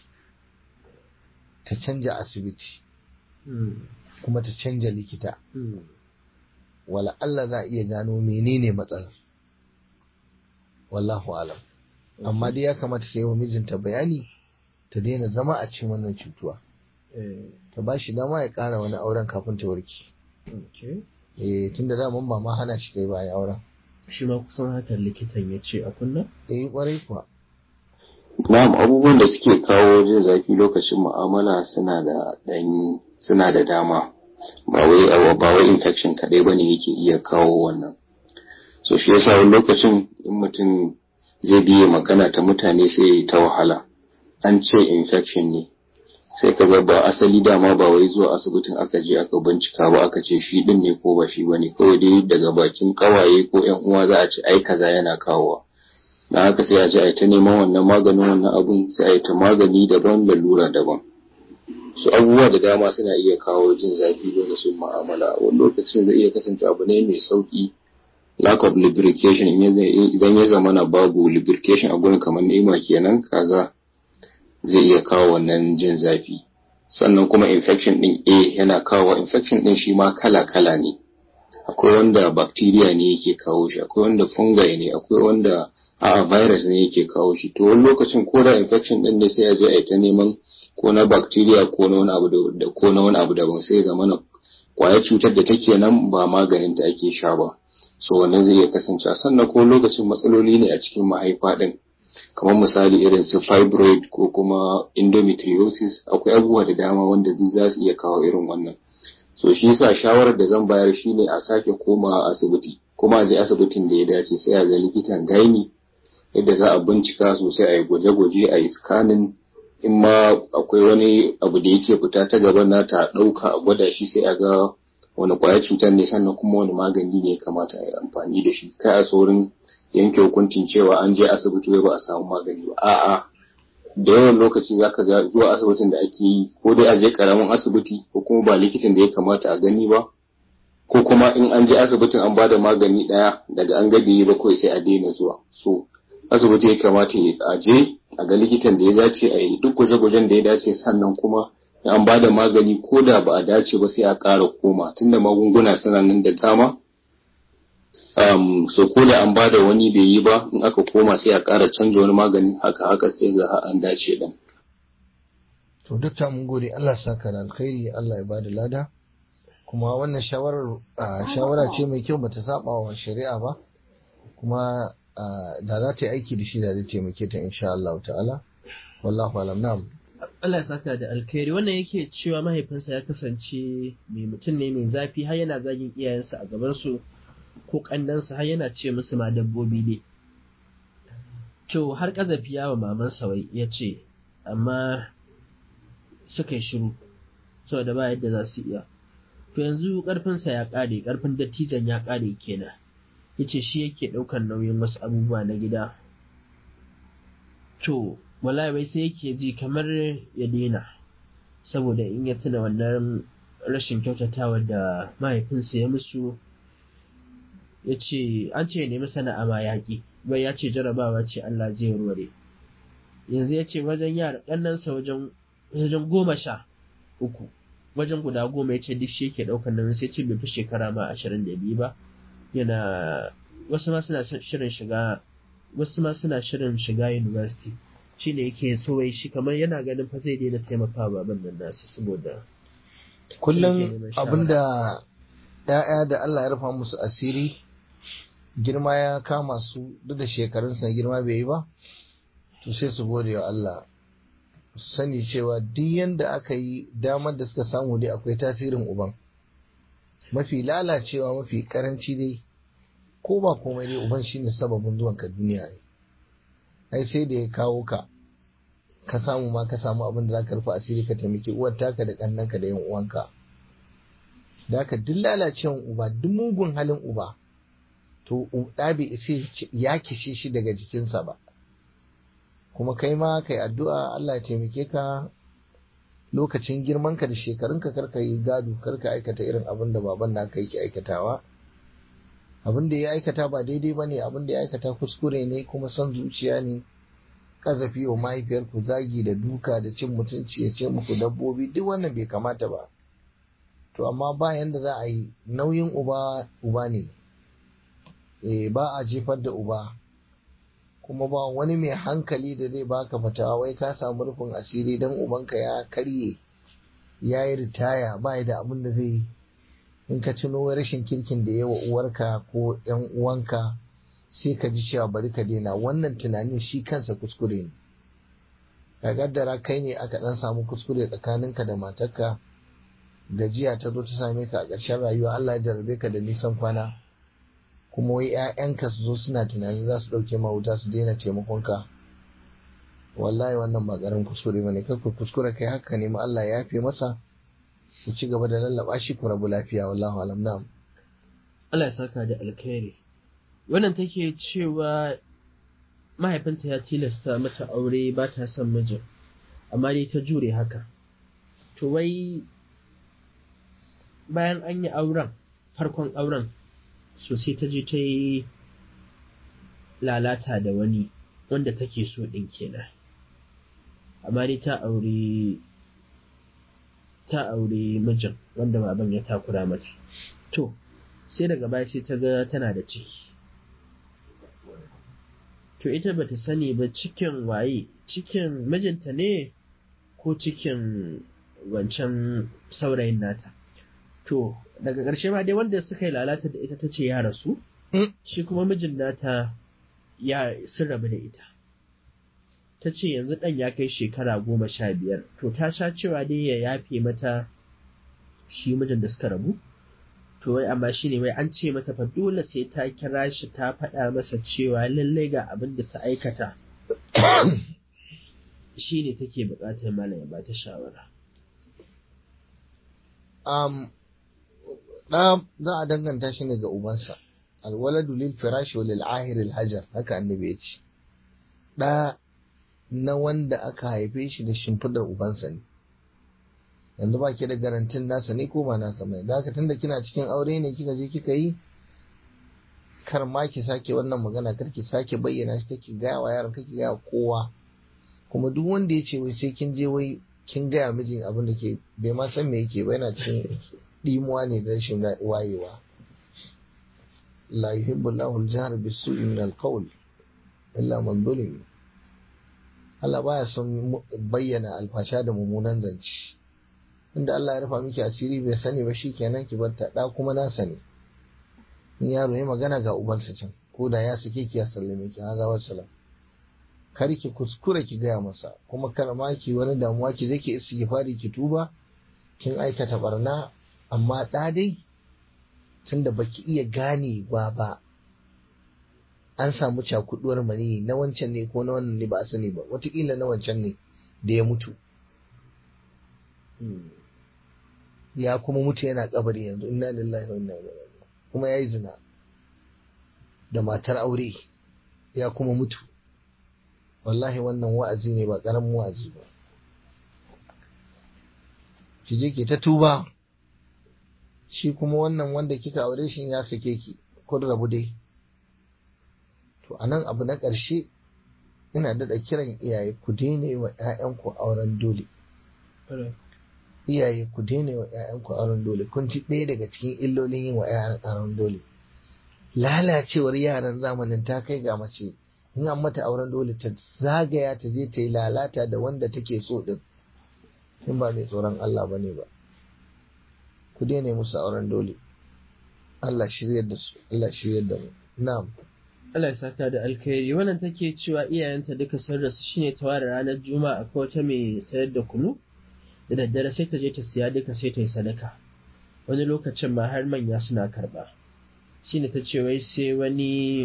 ta canja asibiti kuma ta canja likita wala Allah za a iya gano menene matsalar wallahu alam amma dai ya kamata ta yi wa mijinta bayani ta daina zama a cikin wannan cutuwa ta ba shi dama ya ƙara wani auren kafin ta warke eh tun da daman ba ma hana shi ta yi bayan auren shi ma kusan hakan likitan ya ce a kunna eh kwarai kuwa Na'am abubuwan da suke kawo jin zafi lokacin mu'amala suna da ɗan suna da dama ba wai ba wai infection kaɗai bane yake iya kawo wannan so shi yasa wani lokacin in mutum zai biye magana ta mutane sai ta wahala an ce infection ne sai ka ga ba asali dama ba wai zuwa asibitin aka je aka bincika ba aka ce shi din ne ko ba shi bane kawai dai daga bakin kawaye ko yan uwa za a ce ai kaza yana kawowa na haka sai a je a ta neman wannan maganin wannan abun sai a yi ta magani daban lalura daban su abubuwa da dama suna iya kawo jin zafi lokacin mu'amala wani lokacin zai iya kasance abu ne mai sauki lack of lubrication idan ya zama na babu lubrication a gurin kamar ni'ima kenan kaga zai iya kawo wannan jin zafi sannan kuma infection din A yana kawo infection din shi ma kala-kala ne akwai wanda bacteria ne yake kawo shi akwai wanda fungi ne akwai wanda a virus ne yake kawo shi to wani lokacin ko da infection din ne sai a je a yi ta neman ko na bacteria ko na wani abu da ko na wani abu daban sai zama na kwayar cutar da take nan ba maganin ta ake sha ba so wannan zai iya kasance sannan ko lokacin matsaloli ne a cikin mahaifa din kamar misali irin su fibroid ko kuma endometriosis akwai abubuwa da dama wanda duk za su iya kawo irin wannan so shi yasa shawarar da zan bayar shine a sake komawa asibiti kuma a je asibitin da ya dace sai a ga likitan gaini yadda za a bincika sosai a yi gwaje-gwaje a yi scanning in ma akwai wani abu da yake fita ta gaban nata a ɗauka a gwada shi sai a ga wani kwayar cutar ne sannan kuma wani magani ne kamata a yi amfani da shi kai a saurin yanke hukuncin cewa an je asibiti wai ba a samu magani ba a'a da yawan lokaci zaka ga zuwa asibitin da ake yi ko dai a je karamin asibiti ko kuma ba likitan da ya kamata a gani ba ko kuma in an je asibitin an bada magani daya daga an gabe ba kawai sai a daina zuwa so asibiti ya kamata a je a ga likitan da ya dace a yi duk gwaje-gwajen da ya dace sannan kuma an bada magani ko da ba a dace ba sai a ƙara koma tunda magunguna suna nan da dama um, so ko da an bada wani bai yi ba in aka koma sai a ƙara canza wani magani haka haka sai ga an dace din. To dukta mun gode Allah saka da alkhairi Allah ya bada lada kuma wannan shawarar shawara ce mai kyau bata saba wa shari'a ba kuma da za ta yi aiki da shi da zai taimake ta insha Allah ta'ala wallahu alam na'am Allah ya saka da alkhairi wannan yake cewa mahaifinsa ya kasance mai mutum ne mai zafi har yana zagin iyayensa a gaban su ko ƙannansa har yana ce musu ma dabbobi ne. To har ƙazafi yawa mamansa wai ya ce, amma suka yi shiru, saboda ba yadda za su iya. To yanzu ƙarfinsa ya ƙare, ƙarfin dattijan ya ƙare kenan. Ya ce shi yake ɗaukar nauyin wasu abubuwa na gida. To, wallahi wai sai yake ji kamar ya daina, saboda in ya tuna wannan rashin kyautatawa da mahaifinsa ya musu ya ce an ce nemi sana'a ma yaƙi bai ya ce jarabawa ce Allah zai warware yanzu ya ce wajen yara ƙannansa wajen wajen goma sha uku wajen guda goma ya ce duk shi yake ɗaukar nan sai ce bai fi shekara ma ashirin da biyu ba yana wasu ma suna shirin shiga wasu ma suna shirin shiga university shi ne yake so wai shi kamar yana ganin fa zai daina taimaka baban nan nasu saboda kullum abinda ‘ya'ya da Allah ya rufa musu asiri girma ya kama su duk da shekarunsa girma bai yi ba to sai su gode wa Allah su sani cewa duk yanda aka yi damar da suka samu dai akwai tasirin uban mafi lalacewa mafi karanci dai ko ba komai dai uban shine sababin zuwan ka duniya ne ai sai da ya kawo ka ka samu ma ka samu abin da zaka rufe asiri ka taimaki uwar taka da kannanka da yan uwanka da haka duk lalacewan uba duk mugun halin uba to ɗa bai isa ya kishe shi daga jikinsa ba kuma kai ma kai addu'a Allah ya taimake ka lokacin girmanka da shekarunka karka yi gado karka aikata irin abin da baban naka yake aikatawa abin da ya aikata ba daidai ba ne abin da ya aikata kuskure ne kuma son zuciya ne kazafi wa mahaifiyarku zagi da duka da cin mutunci ya ce muku dabbobi duk wannan bai kamata ba to amma ba yanda za a yi nauyin uba uba ne e, ba a jefar da uba kuma ba wani mai hankali da zai baka fatawa wai ka samu rufin asiri don ubanka ya karye ya yi ritaya ba da abin da zai yi in ka tuno rashin kirkin da yawa uwarka ko yan uwanka sai ka ji cewa bari ka daina wannan tunanin shi kansa kuskure ne ka gaddara kai ne aka dan samu kuskure tsakaninka da matarka gajiya ta zo ta same ka a ƙarshen rayuwa Allah ya jarabe ka da nisan kwana kuma wai ‘ya'yanka su zo suna tunanin za su ɗauke ma wuta su daina taimakonka wallahi wannan ba ƙarin kuskure ba ne kakku kuskure kai haka nemi Allah ya yafe masa ku ci gaba da lallaba shi ku rabu lafiya wallahu alam na'am Allah ya saka da alkhairi wannan take cewa mahaifinta ya tilasta mata aure ba ta son mijin amma dai ta jure haka to wai bayan an yi auren farkon auren so sai ta je ta yi lalata da wani wanda take so ɗin kenan amma dai ta aure ta aure mijin wanda baban ya takura mata to sai daga baya sai ta ga tana da ciki to ita bata sani ba cikin waye cikin mijinta ne ko cikin wancan saurayin nata to daga ƙarshe ma dai wanda suka yi lalata da ita ta ce ya rasu shi kuma mijin nata ya sun rabu da ita ta ce yanzu ɗan ya kai shekara goma sha biyar to ta sha cewa dai ya yafe mata shi mijin da suka rabu to wai amma shi ne wai an ce mata fa dole sai ta kira shi ta faɗa masa cewa lallai ga abin da ta aikata shi ne take buƙatar malam ya bata shawara um, ɗa za a danganta shi ne ga ubansa alwaladu lil firashi wa lil ahir al hajar haka annabi ya ce ɗa na wanda aka haife shi da shimfidar ubansa ne yanzu ba ki da garantin nasa ne ko ba nasa mai da haka tunda kina cikin aure ne kika je kika yi kar ma ki sake wannan magana kar ki sake bayyana shi kake gaya wa yaron kake gaya kowa kuma duk wanda ya ce wai sai kin je wai kin gaya mijin abin da ke bai ma san me yake ba yana cikin dimuwa ne da rashin wayewa la yuhibbu Allahu al-jahr bis-su'i min al-qawl illa man zulim Allah baya son bayyana alfasha da mummunan zance inda Allah ya rufa miki asiri bai sani ba shikenan ki bar ta da kuma na sani in yaro ya magana ga ubansa can ko da ya sake ki ya sallame ki haza wa salam kar ki kuskura ki gaya masa kuma kar ma ki wani damuwa ki je ki istighfari ki tuba kin aikata barna amma da dai tunda baki iya gane ba ba an samu cakuduwar mani na wancan ne ko na wannan ne ba a sani ba watakila na wancan ne da ya mutu ya kuma mutu yana kabari yanzu inna lillahi wa inna ilaihi raji'un kuma yayi zina da matar aure ya kuma mutu wallahi wannan wa'azi ne ba karamin wa'azi ba ki je ki ta tuba shi kuma wannan wanda kika aure shi ya sake ki kun rabu dai to anan abu na ƙarshe ina daɗa kiran iyaye ku daina wa 'ya'yanku auren dole iyaye ku daina wa 'ya'yanku auren dole kun ci ɗaya daga cikin illolin yin wa 'ya'yan auren dole lalacewar yaran zamanin ta kai ga mace in an mata auren dole ta zagaya ta je ta yi lalata da wanda take so din in ba mai tsoron Allah bane ba ku daina musu auren dole Allah shiryar da su Allah shiryar da mu na'am Allah ya saka da alkhairi wannan take cewa iyayenta duka sun rasu shine ta ware ranar juma'a ko wata mai sayar da kunu da daddare sai ta je ta siya duka sai ta yi sadaka wani lokacin ma har manya suna karba shine ta ce wai sai wani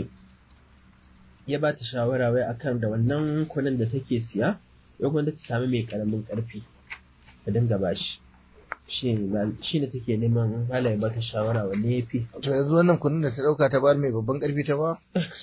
ya ba ta shawara wai akan da wannan kunun da take siya ya gwanda ta sami mai karamin karfi ta dinga bashi shi ne take neman hala ya bata shawara wanne ya fi to yanzu wannan kunun da ta dauka ta bar mai babban karfi ta ba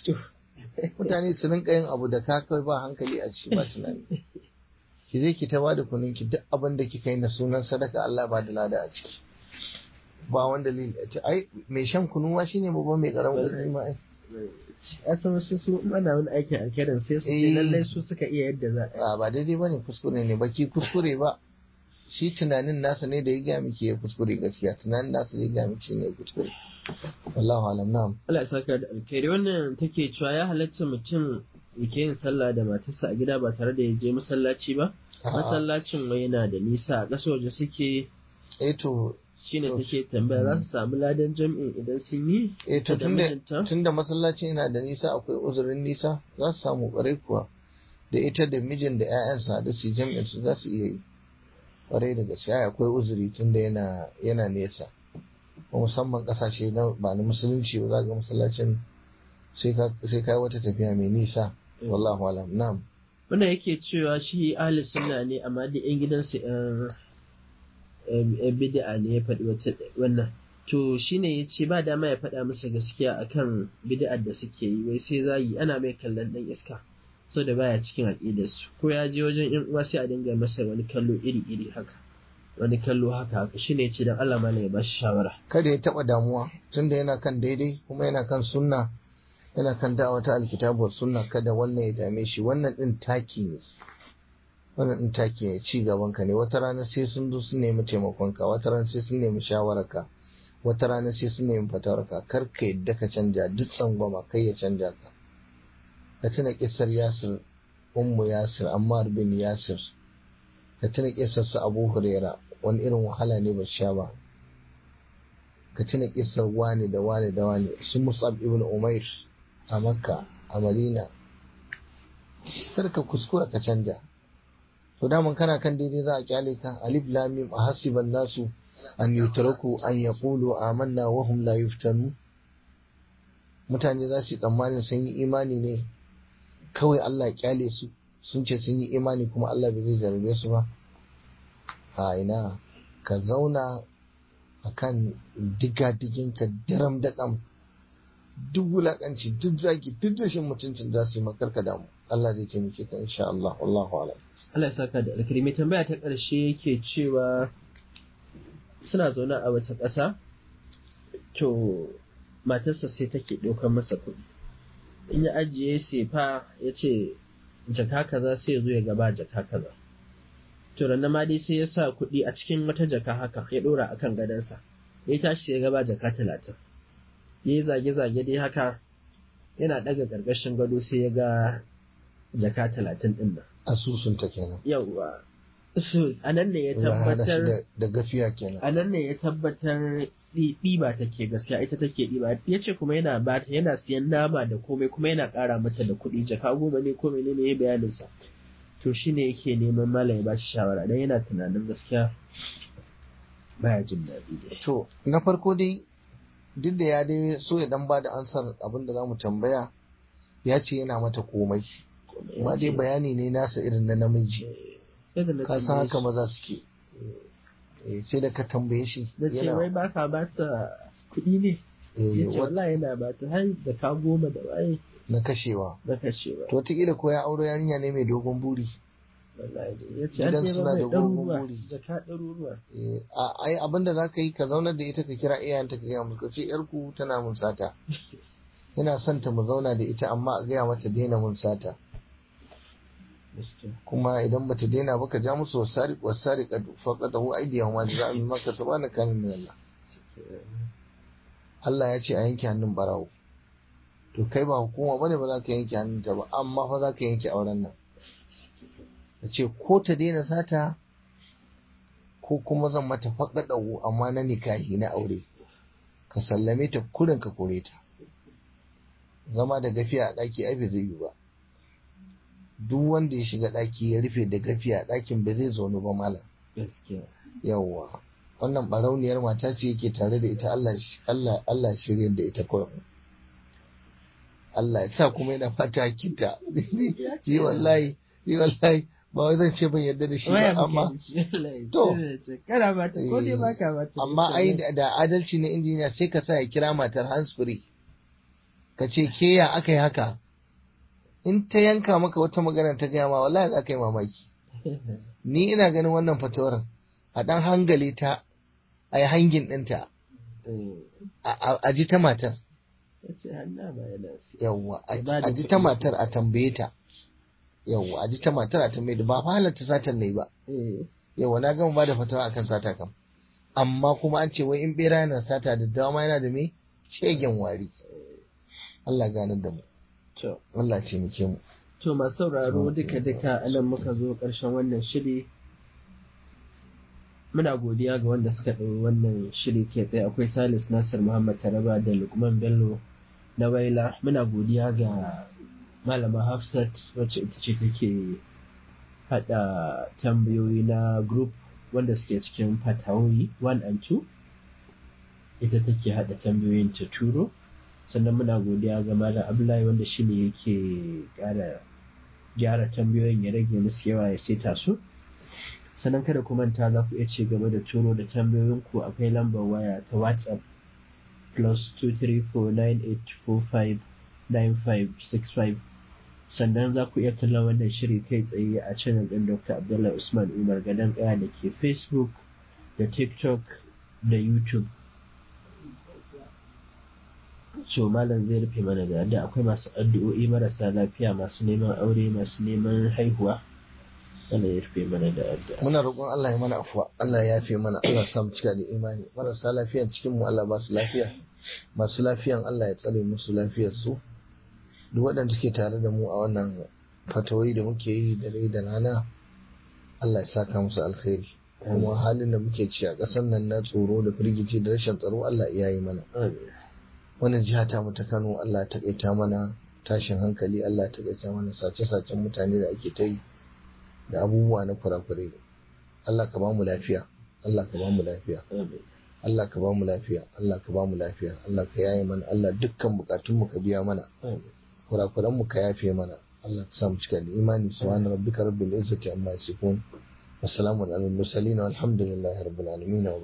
mutane su rinka yin abu da ka kai ba hankali a ciki ba tunani ki je ki ta ba da kunun ki duk abin da kika yi na sunan sadaka Allah ba da lada a ciki ba wanda ai mai shan kunu ma shine babban mai karamin karfi ma ai a san wasu su mana wani aikin alkhairin sai su ce lallai su suka iya yadda za a ba daidai bane kuskure ne baki kuskure ba shi tunanin nasa ne da ya gaya miki ya kuskure gaskiya tunanin nasa da ya gaya miki ne ya kuskure wallahu alam na'am Allah ya saka da alkhairi wannan take cewa ya halatta mutum yake yin sallah da matarsa a gida ba tare da ya je masallaci ba masallacin wai yana da nisa a ƙasa waje suke eh to shine take tambaya za su samu ladan jam'in idan sun yi eh to tunda masallacin yana da nisa akwai uzurin nisa za su samu ƙwarai kuwa da ita da mijin da 'ya'yansa da su jam'in su za su iya yi kwarai da gaske akwai uzuri tunda yana yana nesa ko musamman kasashe na ba na musulunci ba za ga masallacin sai ka sai kai wata tafiya mai nisa wallahu alam na'am wannan yake cewa shi ahli sunna ne amma da yan gidansu yan bid'a ne ya faɗi wannan to shine ya ce ba dama ya faɗa masa gaskiya akan bid'ar da suke yi wai sai zagi ana mai kallon ɗan iska so da baya cikin aƙidarsu ko ya je wajen yan uwa sai a dinga masa wani kallo iri-iri haka wani kallo haka haka shi ne ce don Allah malam ya ba shi shawara kada ya taba damuwa tunda yana kan daidai kuma yana kan sunna yana kan da'awa ta alkitabu sunna kada wannan ya dame shi wannan din taki ne wannan din taki ne ci gaban ka ne wata rana sai sun zo sun nemi taimakon ka wata rana sai sun nemi shawarar ka wata rana sai sun nemi fatawar ka kar ka yadda ka canja duk tsangwama kai ya canja ka ka tuna kissar Yasir ummu Yasir Ammar bin Yasir ka tuna kissar su Abu Huraira wani irin wahala ne ba sha ba ka tuna kissar wani da wani da wani su Mus'ab ibn Umair a Makka a Madina kar ka kuskura ka canja to daman kana kan daidai za a kyale ka alif lam mim ahasiban nasu an yutraku an yaqulu amanna wa hum la yuftanu mutane za su yi tsammanin sun yi imani ne kawai Allah ya kyale su sun ce sun yi imani kuma Allah bai zai zarbe su ba a ina ka zauna a kan diga-digin ka daram daƙam duk wulaƙanci duk zaki duk rashin mutuncin za su yi makarka damu Allah zai taimake ka insha Allah wallahu alam Allah ya saka da alkari mai tambaya ta ƙarshe yake cewa suna zaune a wata ƙasa to matarsa sai take ɗaukar masa kuɗi in ya ajiye sefa ya ce jaka kaza sai ya zo ya gaba jaka kaza to ranar ma dai sai ya sa kuɗi a cikin wata jaka haka ya ɗora akan gadonsa ya tashi ya gaba jaka talatin ya yi zage-zage dai haka yana ɗaga ƙarƙashin gado sai ya ga jaka talatin ɗin nan asusun ta kenan yawwa so a nan ne ya Allah ya hada shi tabbatar da- da gafiya kenan a nan ne ya tabbatar ɗi- ɗiba take gaskiya ita take ɗiba ya ce kuma yana bata yana siyan nama da komai kuma yana ƙara mata da kuɗi jaka goma ne ko menene ya bayanin sa to shine yake neman malam ya ba shi shawara dan yana tunanin gaskiya baya jin daɗi dai to na farko dai duk da ya dai so ya dan ba da ansar abin da za mu tambaya ya ce yana mata komai amma dai bayani ne nasa irin na namiji sai da na ka san tambaye haka shi maza suke Eh, sai da ka tambaye shi na ce wai baka ba ta kuɗi ne eh, ya ce wat- wallahi yana ba ta har da ka goma da waye na kashewa na kashewa to wataƙila ko ya auro yarinya ne mai dogon buri wallahi dai ya ce Gidan an ɗeba suna mai da gogon ɗaruruwa buri. jaka ɗaruruwa Eh, a- ai abinda za ka yi ka zaunar da ita ka kira iyayenta ka gaya musu ka ce yarku tana mun sata ina son ta mu zauna da ita amma a gaya mata daina mun sata gaskiya kuma idan bata daina ba ka ja musu wasari wasari ka faqata hu aidiyan wa jaza min maka sabana kan min Allah Allah ya ce a yanke hannun barawo to kai ba hukuma bane ba za ka yanke hannunta ba amma fa za ka yanke auren nan ka ce ko ta daina sata ko kuma zan mata faɗaɗa amma na nikahi na aure ka sallame ta kurin ka kore ta zama da gafiya a ɗaki ai bai zai yi ba duk wanda ya shiga ɗaki ya rufe da gafiya a ɗakin ba zai zaunu ba malam gaskiya yawwa wannan barauniyar mata ce yake tare da ita Allah Allah Allah shirye da ita kurum Allah ya sa kuma yana fata hakinta yi wallahi yi wallahi ba wai zan ce ban yarda da shi ba waya amma muke da shi wallahi To. sai da ce, kana ba ta ko dai Eh, baka ba ta amma ai da da adalci na injiniya sai ka sa ya kira matar hands free ka ce ke ya aka yi haka in ta yanka maka wata magana ta gaya ma wallahi za ka yi mamaki ni ina ganin wannan fatawar a dan hangale ta a yi hangin ɗinta a- a a ji ta matar ya ce hannu ba yana si yawwa a Ya ba da a ji ta kuɗi. matar a tambaye ta yawwa a ji ta matar a tambaye ta ba fa halatta satan ne ba eh yawwa na gama ba da fatawa akan sata kam amma kuma an ce wai in bera yana sata da dama yana da me shegen wari Allah ganar da mu to Allah ce muke mu to masu sauraro duka duka anan muka zo ƙarshen wannan shiri muna godiya ga wanda suka ɗau wannan shiri ke tsaye akwai salis nasir muhammad taraba da lukman bello na waila muna godiya ga malama hafsat wacce ita ce take haɗa tambayoyi na group wanda suke cikin fatawoyi 1 and 2 ita take haɗa tambayoyin ta turo sannan muna godiya ga malam abdullahi wanda shi ne yake ƙara gyara tambayoyin ya rage musu yawa ya seta su sannan kada ku manta za ku iya ci gaba da turo da tambayoyin ku akwai lambar waya ta whatsapp plus 23498459565 sannan za ku iya kallon wannan shiri kai tsaye a channel ɗin dr abdullahi usman umar gadon ƙaya da ke facebook da tiktok da youtube so malam zai rufe mana da da akwai masu addu'o'i marasa lafiya masu neman aure masu neman haihuwa Allah ya rufe mana da addu'a muna roƙon Allah ya mana afuwa Allah ya yafe mana Allah ya sa mu cika da imani marasa lafiyan cikin mu Allah ba su lafiya masu lafiyan Allah ya tsare musu lafiyar su duk waɗanda suke tare da mu a wannan fatawoyi da muke yi da rai da rana Allah ya saka musu alkhairi kuma halin da muke ci a ƙasar nan na tsoro da firgici da rashin tsaro Allah ya yi mana amin wannan jiha ta mu ta Kano Allah ya takaita mana tashin hankali Allah ya takaita mana sace-sacen mutane da ake ta yi da abubuwa na kurakurai Allah ka ba mu lafiya Allah ka ba mu lafiya amin Allah ka ba mu lafiya Allah ka ba mu lafiya Allah ka yaye mana Allah dukkan bukatun mu ka biya mana amin kurakuran mu ka yafe mana Allah ka sa mu cika da imani subhana rabbika rabbil izzati amma yasifun wassalamu alal mursalin walhamdulillahi rabbil alamin